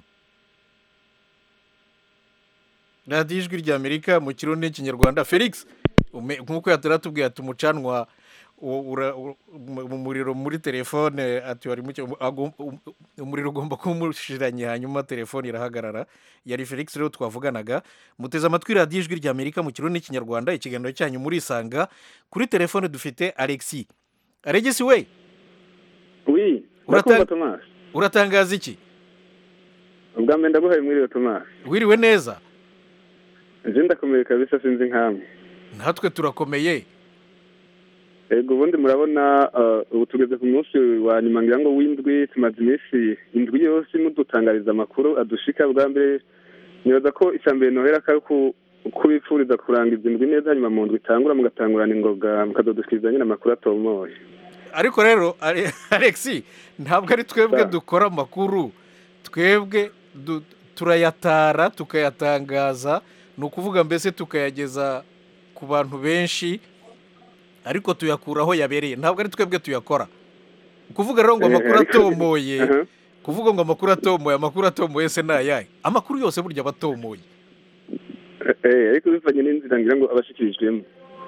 radiyo ijwi rya amerika mu kirundi n'ikinyarwanda felix ume- nk'uko yataratubwiye ati umucanwa u- ura- u- mu mu muriro muri telefone ati wari muke um- agom- um- umuriro ugomba kuba umushiranye hanyuma telefone irahagarara yari felix rero twavuganaga muteze amatwi radiyo ijwi rya amerika mu kirundi n'ikinyarwanda ikiganiro cyanyu murisanga kuri telefone dufite alexi aregisi we wi Urata- ndakumva tomasi uratangaza iki ubwa mbere ndaguhaye mwiriwe tomasi wiriwe neza nje ndakomeye kabisa sinzi nkamwe natwe turakomeye ego ubundi murabona uh, ubu tugeze ku munsi wa nyuma ngira ngo w'indwi tumaze iminsi indwi yose mudutangariza amakuru adushika bwa mbere nibaza ko icya mbere nohera ko ari ku- kubipfuriza kurangiza indwi neza hanyuma mu ndwi itangura mugatangurana ingoga mukazodushikiriza nyine amakuru atomoye ariko rero Ale- alexi ntabwo ari twebwe dukora amakuru twebwe du- turayatara tukayatangaza ni ukuvuga mbese tukayageza ku bantu benshi ariko tuyakura aho yabereye ntabwo ari twebwe tuyakora kuvuga rero ngo Eh, amakuru ariko- atomoye Aha. kuvuga ngo amakuru atomoye amakuru atomoye se ni ayahe amakuru yose burya aba atomoye Eh, ariko bivanye n'inzira ngira ngo abashikirijwemo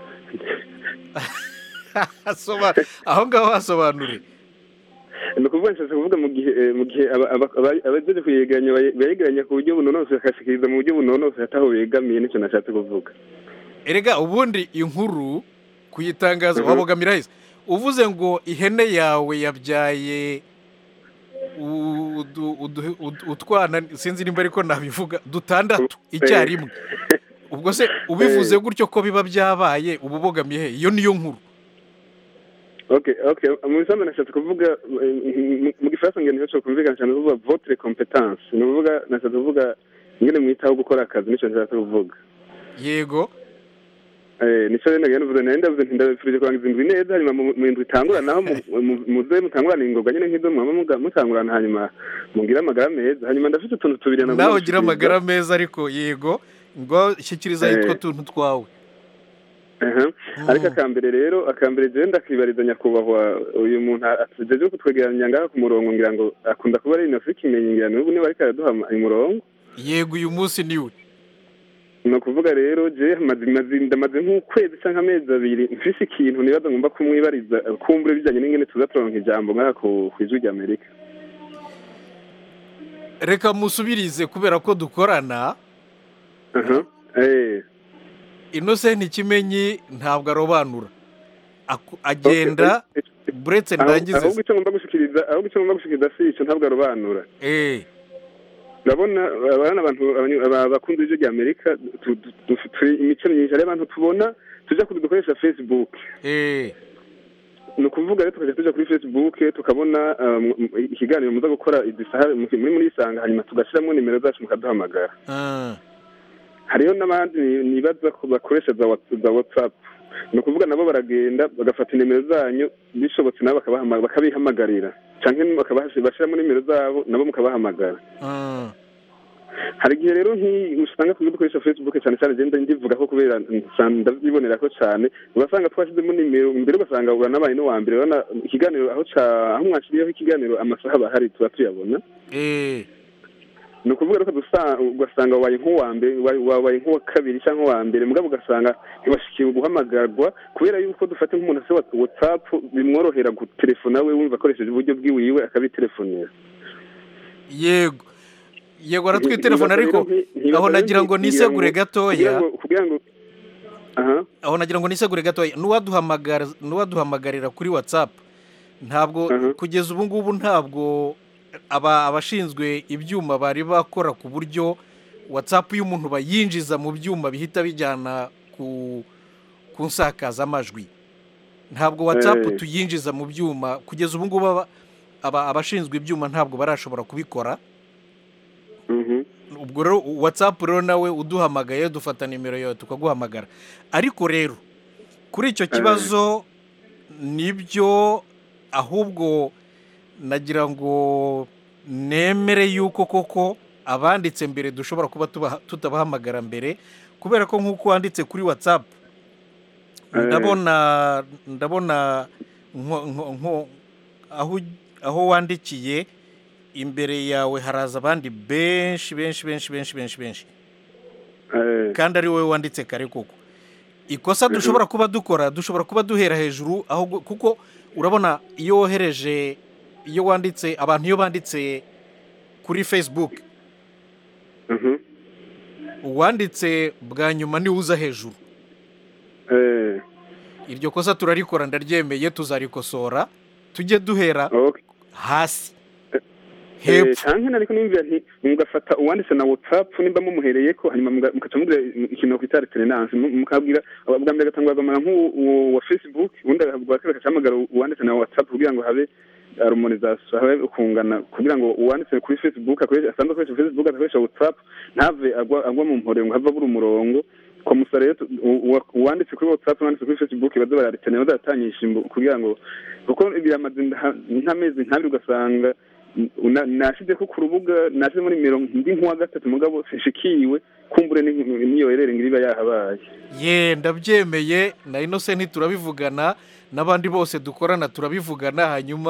Asoba- aho ngaho hasobanure ni ukuvuga nshatse kuvuga mu gihe eh, mu gihe aba- aba- aba- abajeje kuyegeranya baye- bayegeranya ku buryo bunonosoye bakashikiriza mu buryo bunonosoye ataho begamiye nicyo nashatse kuvuga erega ubundi inkuru kuyitangaza Mhm. wabogamira heza uvuze ngo ihene yawe yabyaye udu- udu- udu- utwana sinzi nimba ariko nabivuga dutandatu icyarimwe ubwo se ubivuze gutyo ko biba byabaye uba ubogamiye he iyo niyo nkuru okay okay mu bisambu nashatse kuvuga eh, mu- mu gifaransa ngene nico kumvikana cyane kuvuga votre competence ni ukuvuga nashatse kuvuga ingene mwitaho gukora akazi nicyo nashatse kuvuga yego Eh, nico rero nagenda mvuze nari ndavuze nti ndabifurije kurangiza indwi neza hanyuma mu mu indwi itangura naho mu- mu- muze mutangurana ingoga nyine nk'izo mwaba muga- mutangurana hanyuma mugire amagara meza hanyuma ndafite utuntu tubiri nagomba nawe ugira gushikiriza. amagara meza ariko yego ngo shyikiriza Eh. yitwa tuntu twawe Aha. ariko akambere rero akambere jewe ndakibariza nyakubahwa uyu muntu atujejwe kutwegeranya ngaha ku murongo ngira ngo akunda kuba ari inofi kimenyi ngira n'ubu niba ariko araduha ama- umurongo yego uyu munsi niwe ni ukuvuga rero je maze maze- ndamaze nk'ukwezi cyangwa amezi abiri mfise ikintu nibaza ngomba kumwibariza kumbure bijyanye n'ingene tuza turonka ijambo ngaha ku ku ijwi ry'amerika reka musubirize kubera ko dukorana aha eh inosenti kimenyi ntabwo arobanura Aku- agenda buretse Aho- ndangize ahubwo icyo ngomba gushikiriza ahubwo icyo ngomba gushikiriza si icyo ntabwo arobanura eh urabona abana abantu abanyu- aba- bakunda ijwi ry'amerika tu- tu- tu- turi imico myinshi hariho abantu tubona tujya kuri dukoresha facebook eh ni ukuvuga rero tukajya tujya kuri facebook tukabona um, ikiganiro muza gukora idisaha muri muri isanga hanyuma tugashyiramo nimero zacu mukaduhamagara ah, hariho n'abandi ni- nibaza ko bakoresha za Whats- za whatsapp ni ukuvuga nabo baragenda bagafata nimero zanyu bishobotse nabo bakabahama- bakabihamagarira cyangwa bashyiramo nimero zabo nabo mukabahamagara ah. hari igihe rero nk'iyi usanga tujya dukoresha facebook cyane cyane genda ndivuga ko kubera nsa- ndabyibonera ko cyane ugasanga twashyizemo nimero imbere ugasanga uranabaye n'uwa mbere urabona ikiganiro aho ca aho mwakiriyeho ikiganiro amasaha aba ahari tuba tuyabona eh ni ukuvuga rero ko dusa- ugasanga wabaye nk'uwa mbere wa- wabaye nk'uwa kabiri cyangwa uwa mbere mugabo ugasanga ntibashikiwe guhamagarwa kubera yuko dufata nk'umuntu ase whatsapp bimworohera gutelefona we wumva akoresheje uburyo bwiwiwe akabitelefonera yego yego aratwitelefona ariko aho nagira ngo nisegure gatoya kugira ngo aha aho nagira ngo nisegure gatoya n'uwaduhamagara n'uwaduhamagarira kuri whatsapp ntabwo Aha. kugeza ubu ngubu ntabwo aba abashinzwe ibyuma bari bakora ku buryo whatsapp y'umuntu bayinjiza mu byuma bihita bijyana ku ku nsakazamajwi ntabwo whatsapp Eh. tuyinjiza mu byuma kugeza ubu ngubu aba- aba- abashinzwe ibyuma ntabwo barashobora kubikora mhm ubwo rero watsapu rero nawe uduhamagaye dufata nimero yawe tukaguhamagara ariko rero kuri icyo kibazo nibyo ahubwo nagira ngo nemere yuko koko abanditse mbere dushobora kuba tubaha- tutabahamagara mbere kubera ko nk'uko wanditse kuri watsapu Eh. ndabona ndabona nko- nko- nko- aho aho wandikiye imbere yawe haraza abandi benshi benshi benshi benshi benshi benshi eh kandi ari wowe wanditse kare koko ikosa dushobora kuba dukora dushobora kuba duhera hejuru aho gu- kuko urabona iyo wohereje iyo wanditse abantu iyo banditse kuri facebook mhm uwanditse bwa nyuma niwe uza hejuru eh iryo kosa turarikora ndaryemeye tuzarikosora tujye duhera okay hasi Eh, hepfo canke nariko nimvira nti mugafata uwanditse na whatsapp nimba mumuhereye ko hanyuma muga- mukaca mugira ikintu kwita alternance mu- mukabwira bwa mbere agatangwa agamara nk'uwo wa facebook ubundi bwa kabiri agacahamagara uwanditse na whatsapp kugira ngo habe harmonisation habe ukungana kugira ngo uwanditse kuri facebook akoresha asanzwe akoresha facebook adakoresha whatsapp ntave agwa agwa mu mpore ngo have abura umurongo kwa musa rero tu- u- uwa- uwanditse kuri whatsapp n'uwanditse kuri facebook baza bararitana bazaratanyisha imbu- kugira ngo kuko biramaze nda- nk'amezi nk'abiri ugasanga una- nashize ko ku rubuga nashize muri nimero ndi nk'uwa gatatu mugabo sishikiwe kumbure ni- niyo herere ngo iba yahabaye ye ndabyemeye na innocent turabivugana n'abandi bose dukorana turabivugana hanyuma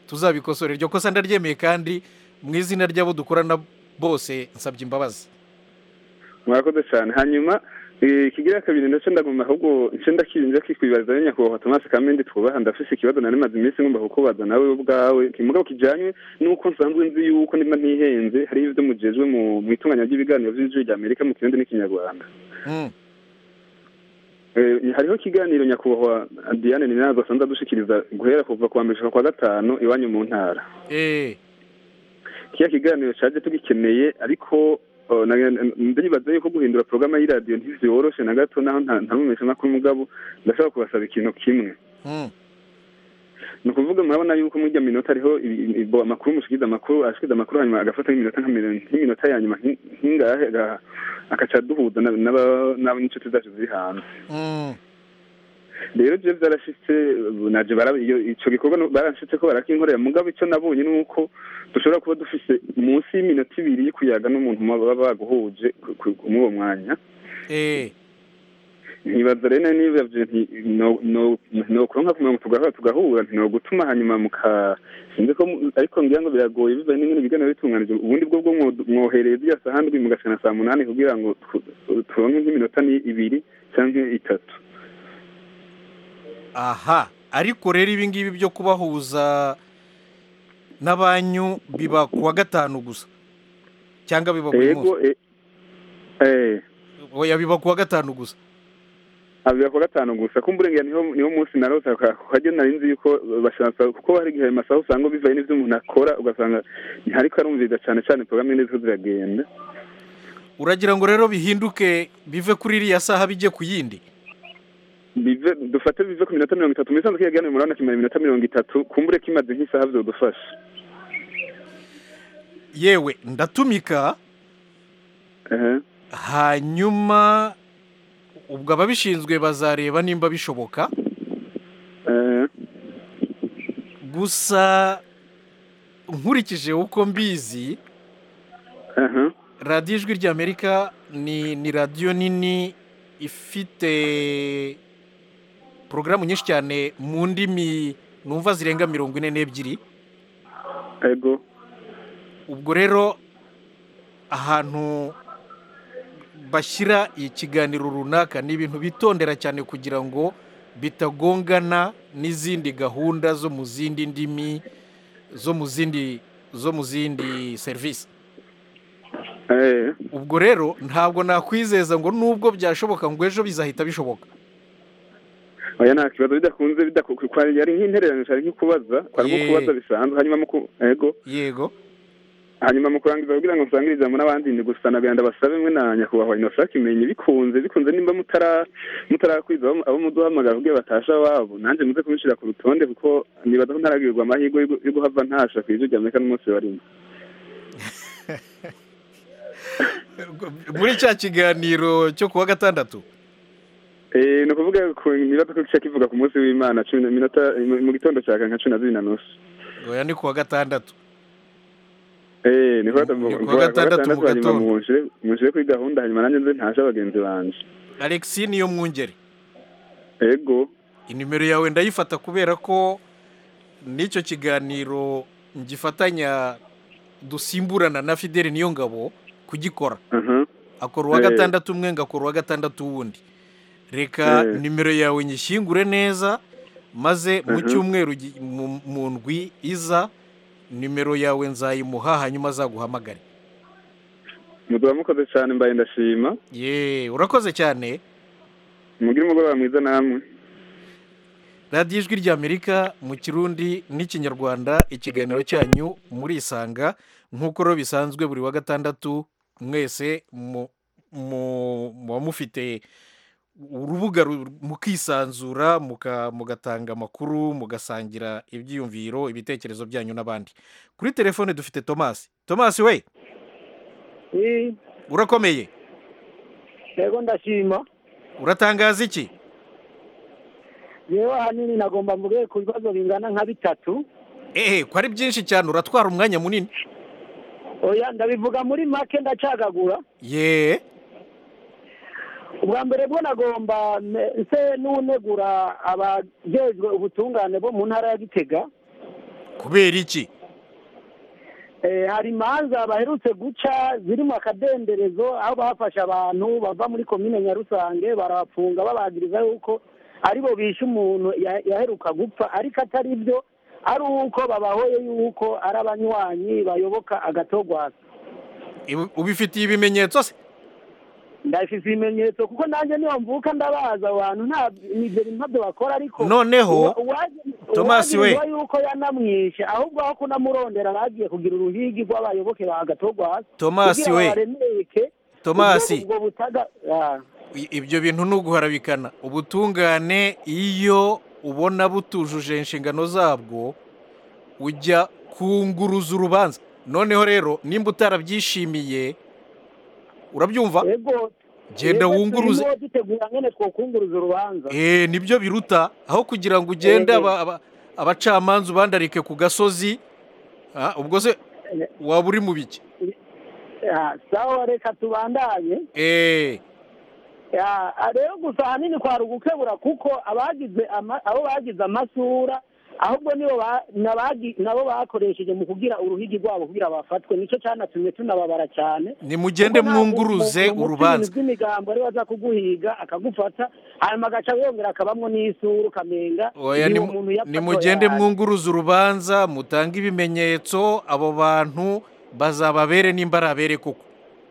tuzabikosora iryo kosa ndaryemeye kandi mu izina ry'abo dukorana bose nsabye imbabazi murakoze cyane hanyuma eh, ikigira kabiri ndetse ndagomba ahubwo nce ndakinja kikwibariza nyakubahwa Thomas Kamende twubaha ndafise ikibazo nari maze iminsi ngomba kukubaza nawe ubwawe kimugabo kijanye nuko nsanzwe nzi yuko ndimba ntihenze hari ivyo mujejwe mu mu itunganya ry'ibiganiro vy'ijwi rya Amerika mu kirundi n'ikinyarwanda Mm. Eh, hariho ikiganiro nyakubahwa Diane Ninazo asanzwe adushikiriza guhera kuva kuwa mbere gushika kwa gatanu iwanyu mu ntara eh kiya kiganiro caje tugikeneye ariko oh, na- ndibaza yuko guhindura porogaramu y'iradiyo ntivyoroshe na gato naho nta nta mumesha makuru mugabo ndashobora kubasaba ikintu kimwe Mm. ni ukuvuga murabona yuko muri irya minota hariho ibi- ibo amakuru mushikiriza amakuru ashikiriza amakuru hanyuma agafata nk'iminota nka mirongo- nk'iminota ya nyuma nki- nk'ingahe aga- agaca duhuza na- n'aba- n'abo n'inshuti zacu ziri hanze Mm. rero je vyarashitse ubu naje bara- iyo ico gikorwa no- baranshitse ko barakinkorera mugabo ico nabonye ni uko dushobora kuba dufise munsi y'iminota ibiri y'ikuyaga n'umuntu baba baguhuje ku- ku- muri uwo mwanya eh ntibaza rero niba nti no no no kuronka ku mirongo tugahura tugahura ntino gutuma hanyuma muka sinzi ko mu- ariko ngira ngo biragoye bivaye n'ingene ibiganiro bitunganije ubundi bwo bwo mwo- mwohereza iya saha ndwi mugashana saa munani kugira ngo tu- turonke nk'iminota ni ibiri canke itatu aha ariko rero ibi ngibi byo kubahuza n'abanyu biba ku wa gatanu gusa cyangwa biba buri munsi ego e- eh oya biba ku wa gatanu gusa abira ku gatanu gusa kumburengera niho niho munsi narose kajya nari nzi yuko bashaka kuko hari igihe amasaha usanga bivaye n'ivyo umuntu akora ugasanga ntihariko arumviriza cane cane porogaramu nyene ziriko ziragenda uragira ngo rero bihinduke bive kuri iriya saha bijye ku yindi bive dufate bive ku minota mirongo itatu misanzwe kiyaganiro murabona kimara iminota mirongo itatu kumbure kimaze nk'isaha vyodufasha yewe ndatumika ehe hanyuma ubwo ababishinzwe bazareba nimba bishoboka ehe gusa nkurikije uko mbizi ehe radiyo ijwi ry'amerika ni ni radiyo nini ifite porogaramu nyinshi cyane mu ndimi numva zirenga mirongo ine n'ebyiri ego ubwo rero ahantu bashyira ikiganiro runaka ni ibintu bitondera cyane kugira ngo bitagongana n'izindi gahunda zo mu zindi ndimi zo mu zindi zo mu zindi serivisi ehe ubwo rero ntabwo nakwizeza ngo nubwo byashoboka ngo ejo bizahita bishoboka oya nta kibazo bidakunze bidaku- kwa- yari nk'intererano cyari nk'ikubaza kwari nko Ye. kubaza bisanzwe hanyuma muku ego yego hanyuma mu kurangiza kugira ngo nsangirize ijambo n'abandi ni gusa nagenda basabe mwe na nyakubahwa inosa kimenye bikunze bikunze nimba mutara mutarakwiza abo abo muduhamagara kugira batasha wabo nanjye muze kubishira ku rutonde kuko nibaza ko ntaragirirwa amahirwe yo gu- yo guhava ntasha ku ijwi rya amerika n'umunsi barimo muri cya kiganiro cyo kuwa gatandatu Eh, ni ukuvuga ku nibaza ko kica kivuga ku munsi w'imana cumi na minota mu- mu gitondo cya nka cumi na zibiri na nusu oya ni kuwa gatandatu Eh, ni kuwa Ni kuwa kuwa gatandatu mu gatandatu hanyuma gatondo. munshire munshire kuri gahunda hanyuma nanjye nze ntashe abagenzi banje alexi niyo mwungeri ego inimero yawe ndayifata kubera ko n'icyo kiganiro ngifatanya dusimburana na fideli niyo ngabo kugikora aha akora uwa Eh. gatandatu umwe ngakora uwa gatandatu wundi reka Eh. nimero yawe nyishyingure neza maze mu Mhm. cyumweru gi- mu- mu ndwi iza nimero yawe nzayimuha hanyuma azaguhamagare muduha mukoze cyane mbaye ndashima ye urakoze cyane mugire umugoroba mwiza namwe radiyo ijwi ry'amerika mu kirundi n'ikinyarwanda ikiganiro cyanyu murisanga nk'uko rero bisanzwe buri wa gatandatu mwese mu- mu- muba mufite urubuga ru- mukisanzura muka- mugatanga amakuru mugasangira ibyiyumviro ibitekerezo byanyu n'abandi kuri telefone dufite tomasi tomasi we urakomeye yego ndashima uratangaza iki yewe ahanini nagomba mvuge ku bibazo bingana nka bitatu ehe ko ari byinshi cyane uratwara umwanya munini oya ndabivuga muri make ndacagagura ye ubwa mbere bwo nagomba me- nse n'unegura abajejwe ubutungane bo mu ntara ya gitega kubera iki Eh, hari imanza baherutse guca ziri mu akadenderezo aho bafashe abantu bava muri komine nyarusange barabafunga babagiriza yuko aribo bishe umuntu ya- yaheruka gupfa ariko atari byo ari uko babahoye yuko ari abanywanyi bayoboka agatogwasa Ibi- ubifitiye ibimenyetso se ndafise ibimenyetso kuko nanjye niyo mvuka ndabaza abo bantu nta nivyo bintu ntabyo bakora ariko Noneho, uwa- uwaje- Thomas we. uwagirizwa yuko yanamwishe ahubwo aho kunamurondera bagiye kugira uruhigi rw'abayoboke ba gatogwasa Thomas kugira we. babaremeke Thomas. ubwo- ubwo butaga ah. I- ibyo bintu ni uguharabikana ubutungane iyo ubona butujuje inshingano zabwo ujya kunguruza urubanza noneho rero nimba utarabyishimiye urabyumva Ego genda twebwe wunguruze turimo dutegura ngene twokunguruza urubanza eh nibyo biruta aho kugira ngo ugende Eh, eh. aba- aba- abacamanza ubandarike ku gasozi ah, ubwo se waba uri mu biki Ah, sawa reka tubandanye eh Ya, ah, rero gusa ahanini kwari ugukebura kuko abagize ama- abo bagize amasura ahubwo nibo ba- nabagi- nabo bakoresheje mu kugira uruhigi rwabo kugira bafatwe nicyo cyanatumye tunababara cyane nimugende Kuko ntabwo mwunguruze mu- mu- mu urubanza bintu by'imigambo ari baza kuguhiga akagufata hanyuma agaca yongera akabamwo n'isura ukamenga oya ni nimu- umuntu yapfa nimugende atoya. mwunguruza urubanza mutange ibimenyetso abo bantu bazababere nimba ari abere koko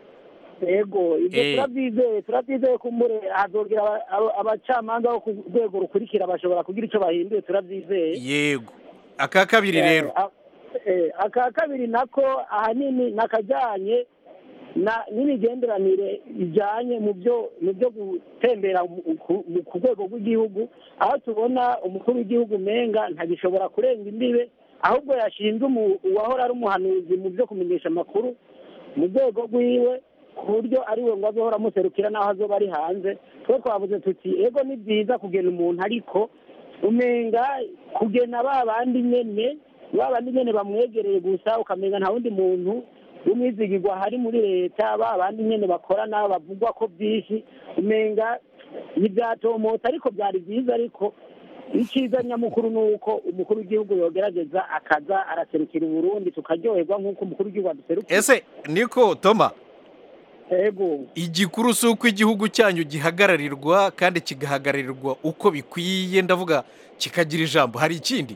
yego ibyo Eh. turabyizeye turabyizeye ko mbure hazogira aba- aba- abacamanza bo ku rwego rukurikira bashobora kugira icyo bahinduye turabyizeye yego aka kabiri rero Eh, a- eh, aka kabiri nako ahanini nakajyanye na n'imigenderanire ijyanye mu byo mu byo gutembera mu- ku- mu- ku rwego rw'igihugu aho tubona umukuru w'igihugu umenga ntagishobora kurenga imbibe ahubwo yashinze umu- uwahora ari umuhanuzi mu byo kumenyesha amakuru mu rwego rwiwe ku buryo ari we ngo azohora amuserukira n'aho azoba ari hanze twe twavuze tuti ego ni byiza kugena umuntu ariko umenga kugena ba bandi nyene ba bandi nyene bamwegereye gusa ukamenga nta wundi muntu w'umwizigirwa hari muri leta ba bandi nyene bakorana bavugwa ko byinshi umenga ntibyatomotse ariko byari byiza ariko icyiza nyamukuru ni uko umukuru w'igihugu yogerageza akaza araserukira uburundi tukaryoherwa nk'uko umukuru w'igihugu aduserukira ese niko toma ego igikuru si uko igihugu cyanyu gihagararirwa kandi kigahagararirwa uko bikwiye ndavuga kikagira ijambo hari ikindi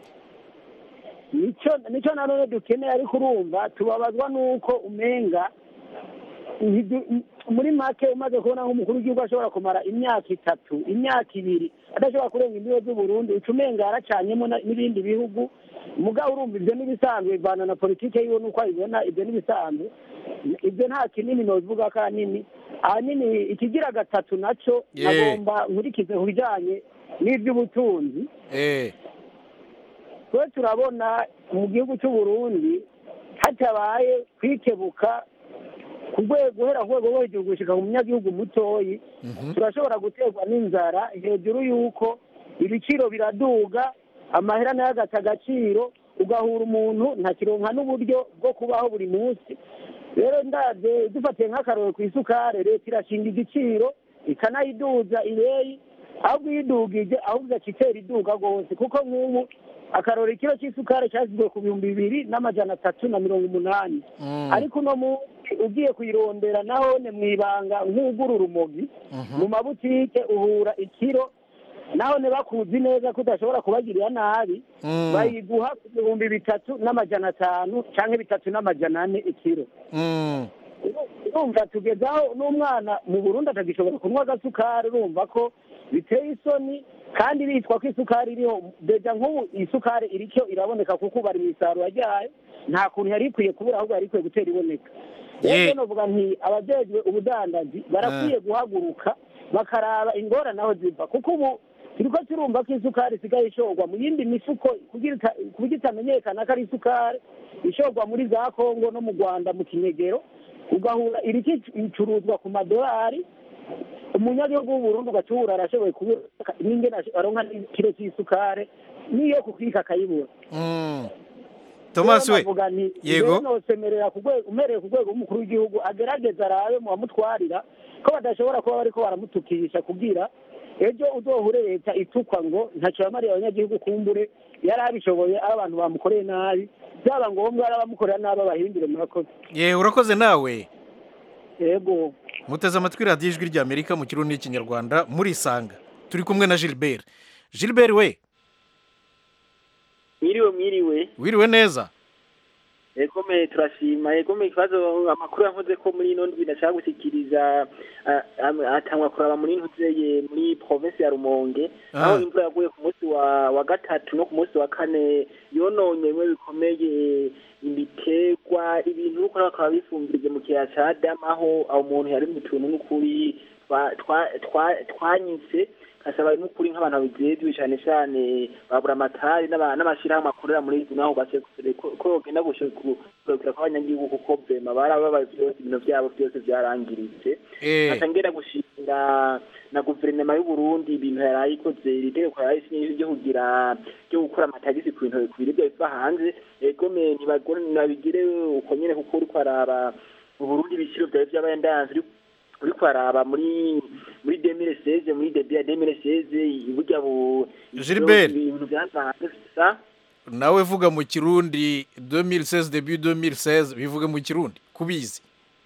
nicyo nicyo na none dukeneye ariko urumva tubabazwa n'uko umenga ntidu- muri make umaze kubona nk'umukuru w'igihugu ashobora kumara imyaka itatu imyaka ibiri adashobora kurenga imbibe z'uburundi uca umenga yaracanyemo na- n'ibindi bihugu mugabo urumva ibyo n'ibisanzwe bivana na politike yiwe n'uko ayibona ibyo n'ibisanzwe ibyo nta kinini nobivuga ko ahanini ahanini ikigira gatatu nacyo Yeah. nagomba nkurikize ku bijyanye n'iby'ubutunzi eh twe turabona mu gihugu cy'u Burundi hatabaye kwikebuka ku rwego guhera ku rwego rwo hejuru gushika ku munyagihugu mutoyi turashobora guterwa n'inzara hejuru y'uko ibiciro biraduga amahera nayo agata agaciro ugahura umuntu ntakironka n'uburyo bwo kubaho buri munsi rero ndabye dufatiye nk'akaroro ku isukari leta irashinga igiciro ikanayiduza ibeyi ahubwo iyo idugije ahubwo igaca itera iduga rwose kuko nk'ubu akaroro ikiro cy'isukari cyashyizwe ku bihumbi bibiri n'amajana atatu na mirongo umunani ariko uno munsi ugiye kuyirondera nahone mu ibanga nk'ugura urumogi mu mabutike uhura ikiro nahone bakuzi neza ko udashobora kubagirira nabi Mm. bayiguha ku bihumbi bitatu n'amajana atanu cyangwa bitatu n'amajana ane ikiro Mm. urumva tugezaho n'umwana mu burundi atagishobora kunywa agasukari urumva ko biteye isoni kandi bitwa ko isukari iriho deja nk'ubu isukari iricyo iraboneka kuko ubu bari mu isarura ryayo nta kuntu yari ikwiye kubura ahubwo yari ikwiye gutera iboneka Ye- rero novuga nti abajejwe ubudandaji barakwiye guhaguruka bakaraba ingorane aho ziva kuko ubu turiko turumva ko isukari isigaye ishorwa mu yindi mifuko kugira ita- ku buryo itamenyekana ko ari isukari ishorwa muri za kongo no mu rwanda mu kinyegero ugahura iriki icuruzwa ku madolari umunyagihugu w'uburundi ugacubura arashoboye kubura n'ingene ash- aronka n'ikiro cy'isukari n'iyo kukika akayibura Mm. Thomas Rero we navuga nti Yego. rero nosemerera ku rwego umereye ku rwego rw'umukuru w'igihugu agerageza arabe mu bamutwarira ko badashobora kuba bariko baramutukisha kugira ejo uzohure leta itukwa ngo ntacyo yamariye abanyagihugu kumbure yari abishoboye aho abantu bamukoreye nabi byaba ngombwa ari abamukorera nabi abahindure murakoze ye urakoze nawe yego muteze amatwi radiyo ijwi ry'amerika mu kirundi n'ikinyarwanda murisanga turi kumwe na gilbert gilbert we mwiriwe mwiriwe wiriwe neza egome turashima egome ikibazo amakuru yavuze ko muri ino ndwi ndashaka gushyikiriza ah, ah, atangwa kuraba muri ntuzeye muri provinsi ya rumonge Ah. aho imvura yaguye ku munsi wa wa gatatu no ku munsi wa kane yononye bimwe bikomeye imiterwa ibintu nuko bakaba bifumbirije mu kiyaya ca damu aho aho umuntu yari mu tuntu n'ukuri twa- twa- twa- twanyitse kasaba n'ukuri nk'abantu babijejwe cane cane babura amatari n'aba- n'amashirahamwe akorera muri izi naho base ko ko bogenda gushigukira kw'abanyagihugu kuko vema barababaye vyose ibintu vyabo vyose vyarangiritse Eh. nkaca ngera gushinga na guverinoma y'u Burundi ibintu yaraye ikoze iri tegeko yaraye isinye ryo kugira ryo gukora amatagisi ku bintu ku biribwa biva hanze egome ntibagore nabigire uko nyene kuko uriko araba mu Burundi ibiciro vyawe vy'abayandanzi uri- uriko araba muri muri 2016 muri debut ya 2016 burya bu Gilbert. ibintu vyava hanze sa nawe vuga mu kirundi 2016 debut 2016 bivuge mu kirundi kubizi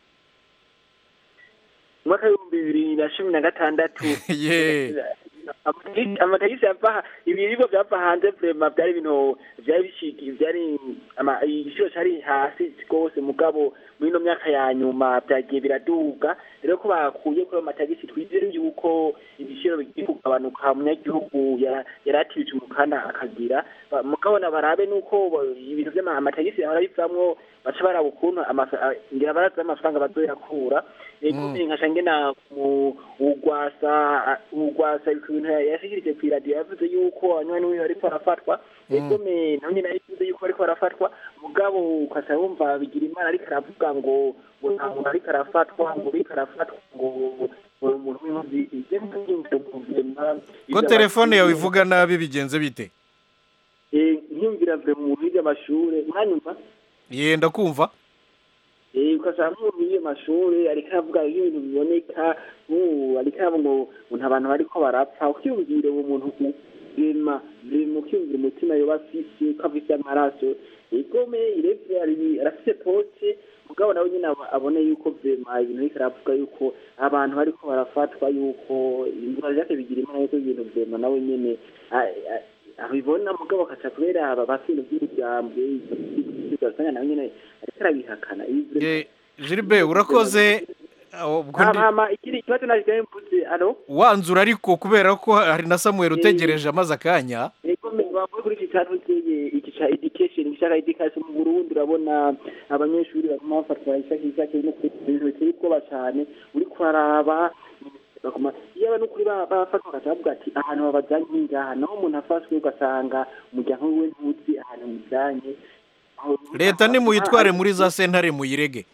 umwaka w'ibihumbi bibiri na cumi na gatandatu ye Amatagisi- amatagisi yava ibiribwa byava hanze vrema byari ibintu byari bishiki byari ama- igiciro cyari hasi rwose mugabo muri ino myaka ya nyuma byagiye biraduga rero ko bakuye kuri ayo matagisi twizere yuko ibiciro bigiye kugabanuka umunyagihugu ya- yari atibije umukanda akagira Ba- mugabo na barabe nuko ba- ibintu by'amatagisi yahora bivamwo baca baraba ukuntu amafa- a- ngira barazi amafaranga bazoyakura Mm. nkaca ngena mu ugwasa ugwasa ibintu yashikirije ku iradiyo yavuze yuko anywana wiwe ariko arafatwa egome nawe nyine yavuze yuko ariko arafatwa mugabo ukaca wumva bigira imana ariko aravuga ngo ngo nta muntu ariko arafatwa ngo ariko arafatwa ngo ngo umuntu w'inkozi ibyo ntibyumve guverinoma ko telefone yawe ivuga nabi bigenze bite nkiyumvira vure mu bintu by'amashure mwanyumva ye ndakumva Eh, ugasanga nk'umuntu yiyo mashure ariko aravuga ibintu biboneka nk'ubu ariko aravuga ngo ngo nta bantu bariko barapfa ukiyumvire uwo muntu ku- rema rema ukiyumvira umutima yoba afise ko afise amaraso igome irevye ari- arafise pote mugabo nawe nyine aba- abone yuko vema ibintu ariko aravuga yuko abantu bariko barafatwa yuko imvura vyake bigira imana yuko ibintu vema nawe nyene a- a- abibona mugabo akaca kubera aba bafite by'umuryango ugasanga nawe nyene ariko arabihakana Ibi ye gilbert urakoze aho, ubwo ndi- hama ikindi kibazo naje mvuze alo wanzura ariko kubera ko hari na samuel utegereje amaze akanya ego bavuye kuri iki cyaro cyeye iki ca education gishaka education mu Burundi urabona abanyeshuri baguma bafatwa ishaka ishaka no kuri ibintu biteye ubwoba cyane uri kwaraba baguma iyo aba n'ukuri ba- bafatwa bakavuga ati ahantu babajyanye ngaha naho umuntu afashwe ugasanga umuryango wiwe ntuzi ahantu mujyanye Aho- leta nimuyitware muri za sentare muyirege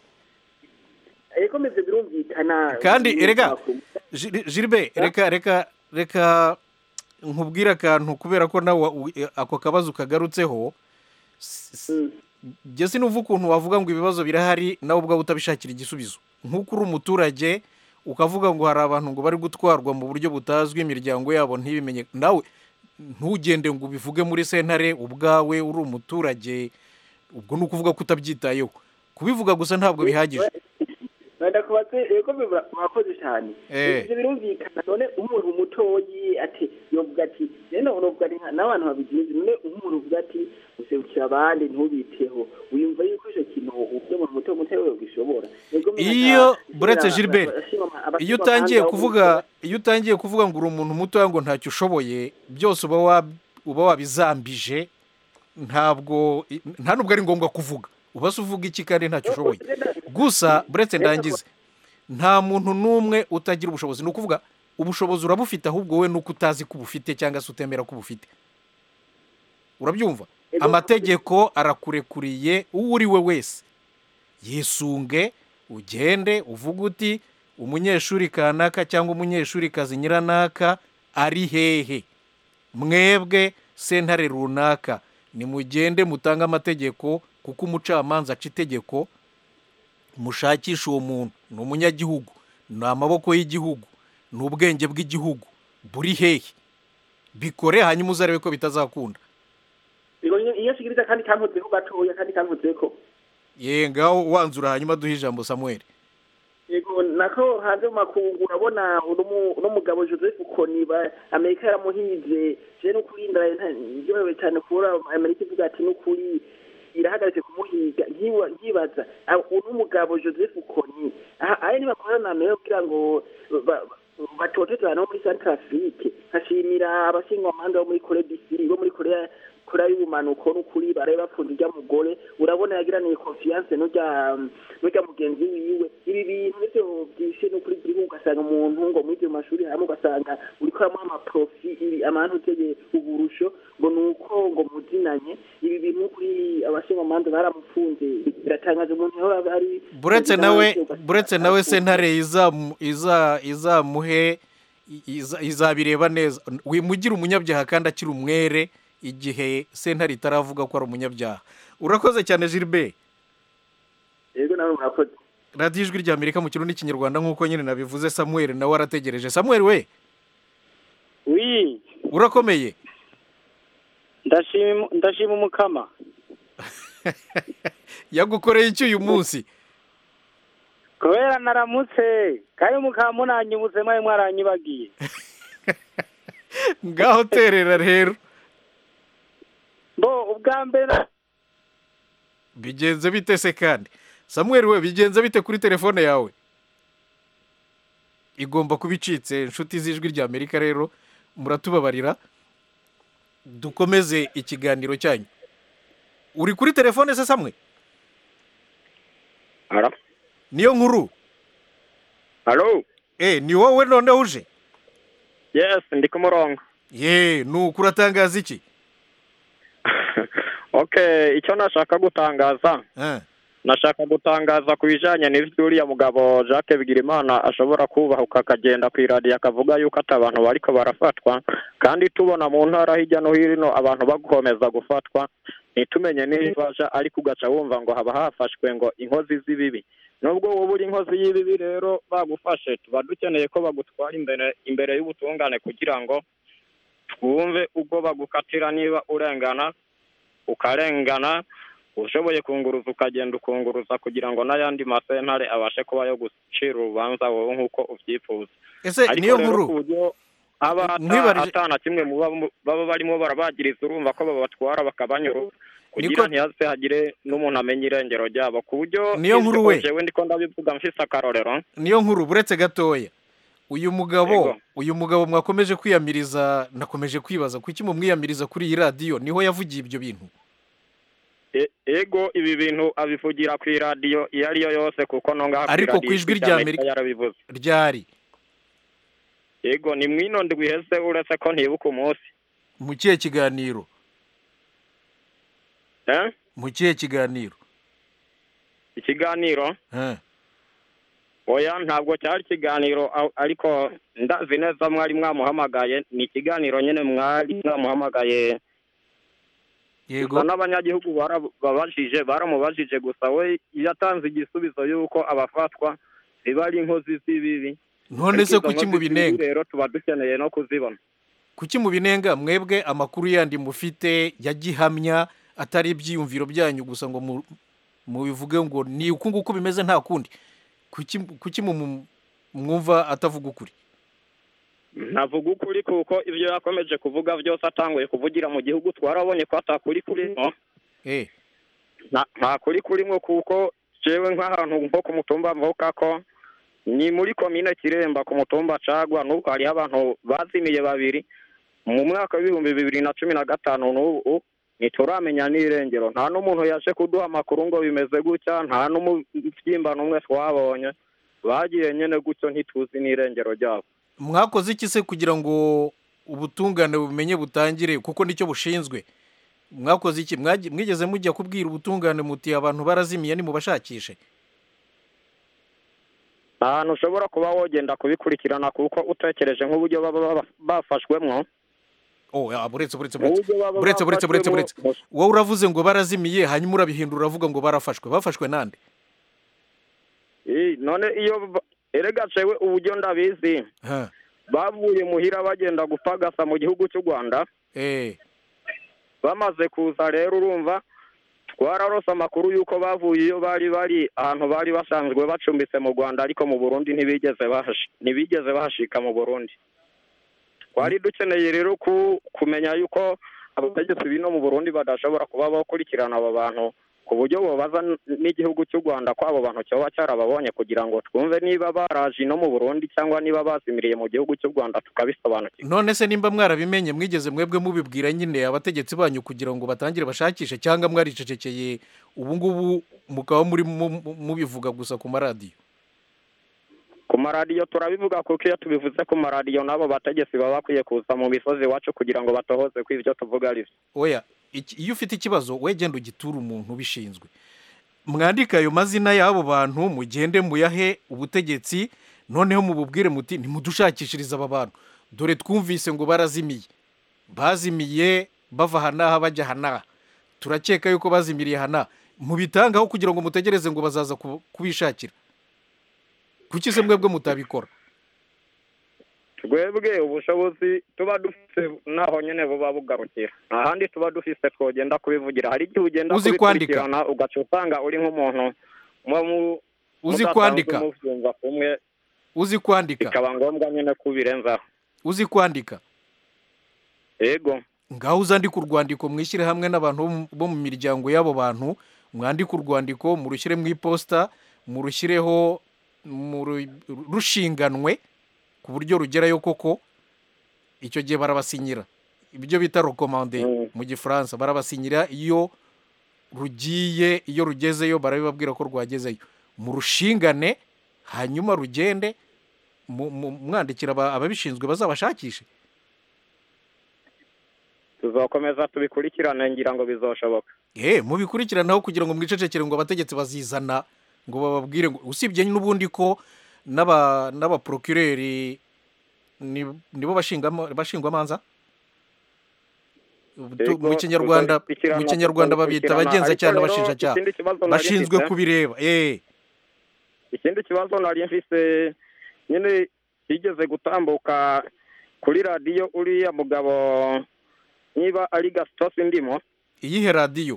ego meze birumvikana kandi erega Gil- gilbert reka reka reka nkubwire akantu kubera ko nawe wa- u- ako kabazo kagarutseho jye sinuva ukuntu wavuga ngo ibibazo birahari nawe ubwawe utabishakira igisubizo nk'uko uri umuturage ukavuga ngo hari abantu ngo bari gutwarwa mu buryo butazwi imiryango yabo ntibimenye nawe ntugende ngo ubivuge muri sentare ubwawe uri umuturage ubwo ni ukuvuga ko utabyitayeho kubivuga gusa ntabwo bihagije ndakubatse ego biba- murakoze cyane Eh. ibyo birumvikana none umuntu mutoyi ati yovuga ati rero novuga ni nka- n'abantu babigize none nk'umuntu uvuga ati userukira abandi ntubiteho wiyumva yuko icyo kintu ubyo umuntu muto muto we gishobora iyo buretse gilbert iyo utangiye kuvuga iyo utangiye kuvuga ngo uri umuntu mutoya ngo ntacyo ushoboye byose uba wa- uba wabizambije ntabwo nta nubwo ari ngombwa kuvuga uba se uvuga iki kandi ntacyo ushoboye gusa buretse ndangize nta muntu n'umwe utagira ubushobozi ni ukuvuga ubushobozi urabufite ahubwo wowe nuko utazi ko ubufite cyangwa se utemera ko ubufite urabyumva amategeko arakurekuriye uwo uri we wese yisunge ugende uvuge uti umunyeshuri kanaka cyangwa umunyeshuri kazi nyiranaka ari hehe mwebwe sentare runaka nimugende mutange amategeko kuko umucamanza aca itegeko mushakisha uwo muntu ni umunyagihugu ni amaboko y'igihugu ni ubwenge bw'igihugu buri hehe bikore hanyuma uzarebe ko bitazakunda Yego, iyo iyo nshikiriza kandi kankozeko gatoya kandi kankozeko ye ngaho wanzura hanyuma duhe ijambo samuel yego nako hanze mu makungu urabona uno mu- uno mugabo joseph koni ba- amerika yaramuhize je n'ukuri ndyohewe cyane kubura amerika ivuga ati n'ukuri irahagaritse kumuhiga nkiwa- nkibaza ah, uno mugabo joseph koni aha- aya nibakorana na amerika kugira ngo ba- ba- batotezana bo muri centrafrique nkashimira abashinjwamanza bo muri kore disiri bo muri korea korea y'ubumanuko n'ukuri barabe bapfunda urya mugore urabona yagiraniye confiance n'urya n'urya mugenzi wiwe ibi bintu nivyo byishe n'ukuri igihugu ugasanga umuntu ngo mw'ivyo mashuri hamwe ugasanga uriko aramuha amaprofi ibi amantu uteye uburusho ngo nuko ngo muzinanye ibi bintu n'ukuri abashinjwamanza baramufunze biratangaje umuntu yahora ari buretse nawe buretse nawe sentare izamu- iza- izamuhe iza- izabireba neza wimugira umunyabyaha kandi akiri umwere igihe sentare itaravuga ko ari umunyabyaha urakoze cyane gilbert yego nawe murakoze radiyo ijwi rya amerika mu kirundi n'ikinyarwanda nk'uko nyine nabivuze samuel nawe arategereje samuel we wi urakomeye ndashima ndashima umukama yagukoreye iki uyu munsi kubera naramutse kandi mukaba munanyibutse mwari mwaranyibagiye ngaho terera rero bo ubwa mbere bigenze bite se kandi samuel we bigenze bite kuri telefone yawe igomba kuba icitse inshuti z'ijwi rya amerika rero muratubabarira dukomeze ikiganiro cyanyu uri kuri telefone se samwe Halo? niyo nkuru Halo? eh ni wowe noneho uje Yes, ndi ku murongo. ye nuko uratangaza iki Okay, icyo nashaka gutangaza. Eh. Nashaka gutangaza ku bijanye n'ivyo uriya mugabo Jacques Bigirimana ashobora kubahuka akagenda ku iradiyo akavuga yuko ati abantu bariko barafatwa kandi tubona mu ntara hirya no hino abantu bagukomeza gufatwa ntitumenye n'ibaja ariko ugaca wumva ngo haba hafashwe ngo inkozi z'ibibi nubwo wowe uri inkozi y'ibibi rero bagufashe tuba dukeneye ko bagutwara imbere imbere y'ubutungane kugira ngo twumve ubwo bagukatira niba urengana ukarengana ushoboye kunguruza ukagenda ukunguruza kugira ngo n'ayandi masentare abashe kuba yo gucira urubanza wowe nk'uko ubyifuza ese Ariko niyo rero nkuru ku buryo haba ata- Nkwibarije- atana kimwe mu baba- baba barimo barabagiriza urumva ko babatwara bakabanyura kugira Niko- ntihaze hagire n'umuntu amenya irengero ryabo ku buryo Niyo nkuru ivyo we. jewe ndiko ndabivuga mfise akarorero niyo nkuru buretse gatoya uyu mugabo Yego. uyu mugabo mwakomeje kwiyamiriza nakomeje kwibaza kuki mumwiyamiriza kuri iyi radiyo niho yavugiye ibyo bintu E- ego ibi bintu abivugira ku iradiyo iyo ari yo yose kuko no ngaha Ariko kw'iradiyo ku ijwi rya rya Amerika Amerika- yarabivuze ryari ego ni mwino ndwi iheze uretse ko ntibuka umunsi mu kihe kiganiro eh mu kihe kiganiro ikiganiro Eh. oya ntabwo cyari ikiganiro a- ariko ndazi neza mwari mwamuhamagaye ni ikiganiro nyine mwari mwamuhamagaye yego gusa n'abanyagihugu barababajije baramubajije gusa we yatanze igisubizo y'uko abafatwa ziba ari inkozi z'ibibi none se Ariko izo kuki nkozi z'ibibi mubinenga rero tuba dukeneye no kuzibona kuki mubinenga mwebwe amakuru yandi mufite ya gihamya atari ibyiyumviro byanyu gusa ngo mu- mubivuge ngo ni uku nguku bimeze nta kundi kuki kuki mu- mwumva atavuga ukuri ntavuga ukuri kuko ibyo yakomeje kuvuga byose atanguye kuvugira mu gihugu twarabonye ko atakuri kurimo eh nta nta kuri kurimo kuko jewe nk'ahantu nko ku mutumba mvuka ko ni muri komine kiremba ku mutumba cagwa n'ubu hariho abantu bazimiye babiri mu mwaka w'ibihumbi bibiri na cumi na gatanu n'ubu ntituramenya n'irengero nta n'umuntu yaje kuduha amakuru ngo bimeze gutya nta n'umubyimba n'umwe twabonye bagiye nyine gutyo ntituzi n'irengero ryabo mwakoze iki se kugira ngo ubutungane bumenye butangire kuko nicyo bushinzwe mwakoze iki Mwagi- mwigeze mujya kubwira ubutungane muti abantu barazimiye nimubashakishe ahantu ushobora kuba wogenda kubikurikirana kuko utekereje nk'uburyo baba baba- bafashwemwo oh ah, buretse buretse mu buretse buryo baba buretse buretse buretse bafashwemwo, buretse wowe uravuze ngo barazimiye hanyuma urabihindura uravuga ngo barafashwe bafashwe nande Eh, none iyo ba- erega jewe uburyo ndabizi Ha. bavuye muhira bagenda gupagasa mu gihugu cy'u rwanda eh bamaze kuza rero urumva twararose amakuru y'uko bavuye iyo bari bari ahantu bari basanzwe bacumbitse mu rwanda ariko mu burundi ntibigeze bahashi ntibigeze bahashika mu burundi twari dukeneye rero ku kumenya yuko abategetsi bino mu burundi badashobora kuba bakurikirana abo bantu ku buryo bobaza n- n'igihugu cy'u rwanda ko abo bantu cyoba cyarababonye kugira ngo twumve niba baraje no mu burundi cyangwa niba bazimiriye mu gihugu cy'u rwanda tukabisobanukirwa none se nimba mwarabimenye mwigeze mwebwe mubibwira nyine abategetsi banyu kugira ngo batangire bashakishe cyangwa mwaricecekeye ubu ngubu mukaba muri mu- mu- mubivuga gusa ku maradiyo ku maradiyo turabivuga kuko iyo tubivuze ku maradiyo n'abo bategetsi baba bakwiye kuza mu misozi iwacu kugira ngo batohoze ko ibyo tuvuga ari byo oya iki- iyo ufite ikibazo we genda ugiture umuntu ubishinzwe mwandike ayo mazina y'abo bantu mugende muyahe ubutegetsi noneho mububwire muti nimudushakishirize aba bantu dore twumvise ngo barazimiye bazimiye bava aha n'aha bajya aha n'aha turakeka yuko bazimiriye aha n'aha mubitangaho kugira ngo mutegereze ngo bazaza ku- kubishakira kuki se mwebwe mutabikora twebwe ubushobozi tuba dufite naho nyine buba bugarukira ahandi tuba dufite twogenda kubivugira hari igihe ugenda Uzi kwandika? kubikurikirana ugaca usanga uri nk'umuntu muba mu- Uzi mudasanzwe kwandika? mubyumva kumwe uzi kwandika bikaba ngombwa nyine kubirenzaho uzi kwandika yego ngaho uzandike urwandiko mwishyire hamwe n'abantu bo mu- bo mu miryango y'abo bantu mwandike urwandiko murushyire mu iposita murushyireho muru- rushinganwe ku buryo rugerayo koko icyo gihe barabasinyira ibyo bita rekomande mu gifaransa barabasinyira iyo rugiye iyo rugezeyo barabibabwira ko rwagezeyo murushingane hanyuma rugende mu- mu- mwandikira aba- ababishinzwe bazabashakishe tuzakomeza tubikurikirane ngira ngo bizoshoboka eh mubikurikiranaho kugira ngo mwicecekere ngo abategetsi bazizana ngo bababwire ngo usibye n'ubundi ko n'aba n'abaprocureri ni- nibo bashingamo bashingwamanza Tu- Yego, mu kinyarwanda tuzabikurikirana, mu kinyarwanda babita tuzabikurikirana. abagenzacyaha Ariko rero, n'abashinjacyaha ikindi kibazo nari bashinzwe mfite- kubireba eh ikindi kibazo nari mfise nyine higeze gutambuka kuri radiyo uriya mugabo niba ari gasitosi ndimo iyihe radiyo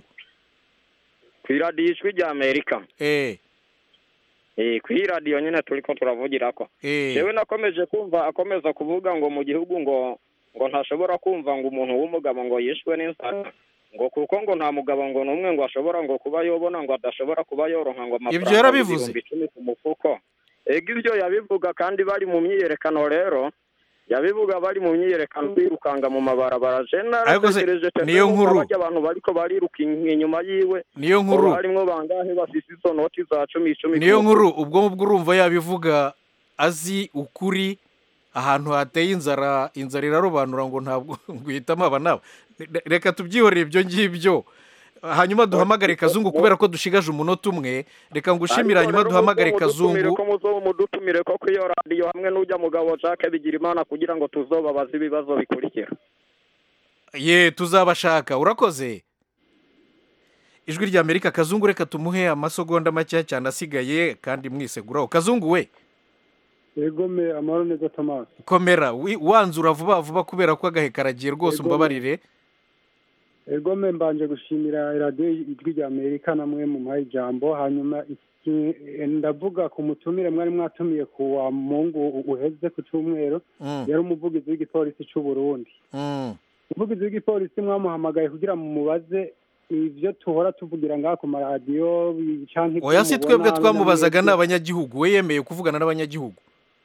ku iradiyo ijwi rya amerika eh Eh, ku iyi radiyo nyine turi ko turavugirako eh yewe nakomeje kumva akomeza kuvuga ngo mu gihugu ngo ngo ntashobora kumva ngo umuntu w'umugabo ngo yishwe n'inzara ngo kuko ngo nta mugabo ngo n'umwe ngo ashobora ngo kuba yobona ngo adashobora kuba yoronka ngo Ibyo yarabivuze? ibihumbi icumi ku mufuko ego ibyo yabivuga kandi bari mu myiyerekano rero yabivuga bari mu myiyerekano birukanga mu mabarabara je Ariko se, naratekereje cyane niyo ko nkuru- barya abantu bariko bariruka inyuma yiwe niyo nkuru ngo harimwo bangahe bafise izo noti za cumi icumi ku niyo mufuko. nkuru ubwo ngubwo urumva yabivuga azi ukuri ahantu hateye inzara inzara irarobanura ngo ntabwo guhitamo aba n'aba Re- reka tubyihorere ibyo ngibyo hanyuma duhamagare kazungu kubera ko dushigaje umunota umwe reka ngushimire Ariko hanyuma rero duhamagare muzo mudutumire kazungu ko muzo mudutumire ko ku iyo radiyo hamwe n'ujya mugabo Jacques Bigirimana kugira ngo tuzobabaze ibibazo bikurikira ye tuzabashaka urakoze ijwi rya amerika kazungu reka tumuhe amasegonda make cyane asigaye kandi mwiseguraho kazungu we yegome amahoro neza tomasi komera wi- wanzura vuba vuba kubera ko agahe karagiye rwose Yego. umbabarire yegome mbanje gushimira radiyo ijwi rya amerika namwe mu muhaye ijambo hanyuma iki- ndavuga ku mutumire mwari mwatumiye ku wa mungu uheze ku cyumweru Mm. yari umuvugizi w'igipolisi cy'u burundi Mm. umuvugizi w'igipolisi mwamuhamagaye kugira ngo mubaze ibyo tuhora tuvugira ngaha ku maradiyo bi- canke ibyo oya si twebwe mubona twamubazaga namwe- n'abanyagihugu we yemeye kuvugana n'abanyagihugu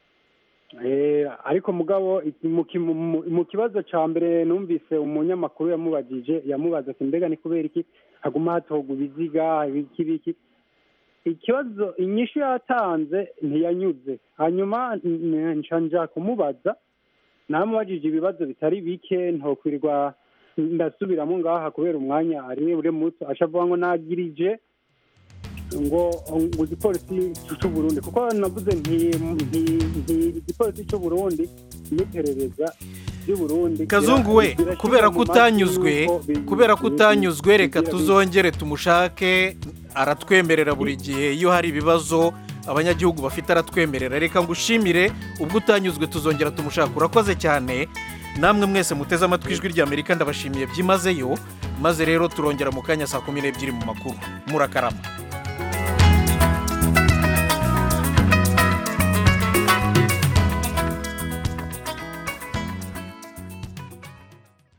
Eh, ariko mugabo iki- mu ki- mu- mu- mu kibazo cya mbere numvise umunyamakuru yamubajije yamubaza ati mbega ni kubera iki haguma hatogwa ibiziga ibiki biki ikibazo inyishu yatanze ntiyanyuze hanyuma n- nca nja kumubaza namubajije ibibazo bitari bike ntokwirirwa ndasubiramo ngaha kubera umwanya ari ure muto ashavuga ngo nagirije ngo ngo igipolisi cy'u Burundi kuko navuze nti nti nti igipolisi cy'u Burundi n'iperereza ry'u Burundi kazungu we birashyirwa kubera mu ko majwi utanyuzwe y'uko bi- kubera ko bi- utanyuzwe reka bigira- tuzongere tumushake aratwemerera buri gihe iyo hari ibibazo abanyagihugu bafite aratwemerera reka ngushimire ubwo utanyuzwe tuzongera tumushaka urakoze cyane namwe mwese muteze amatwi ijwi rya amerika ndabashimiye byimazeyo maze rero turongera mu kanya saa kumi n'ebyiri mu makuru murakarama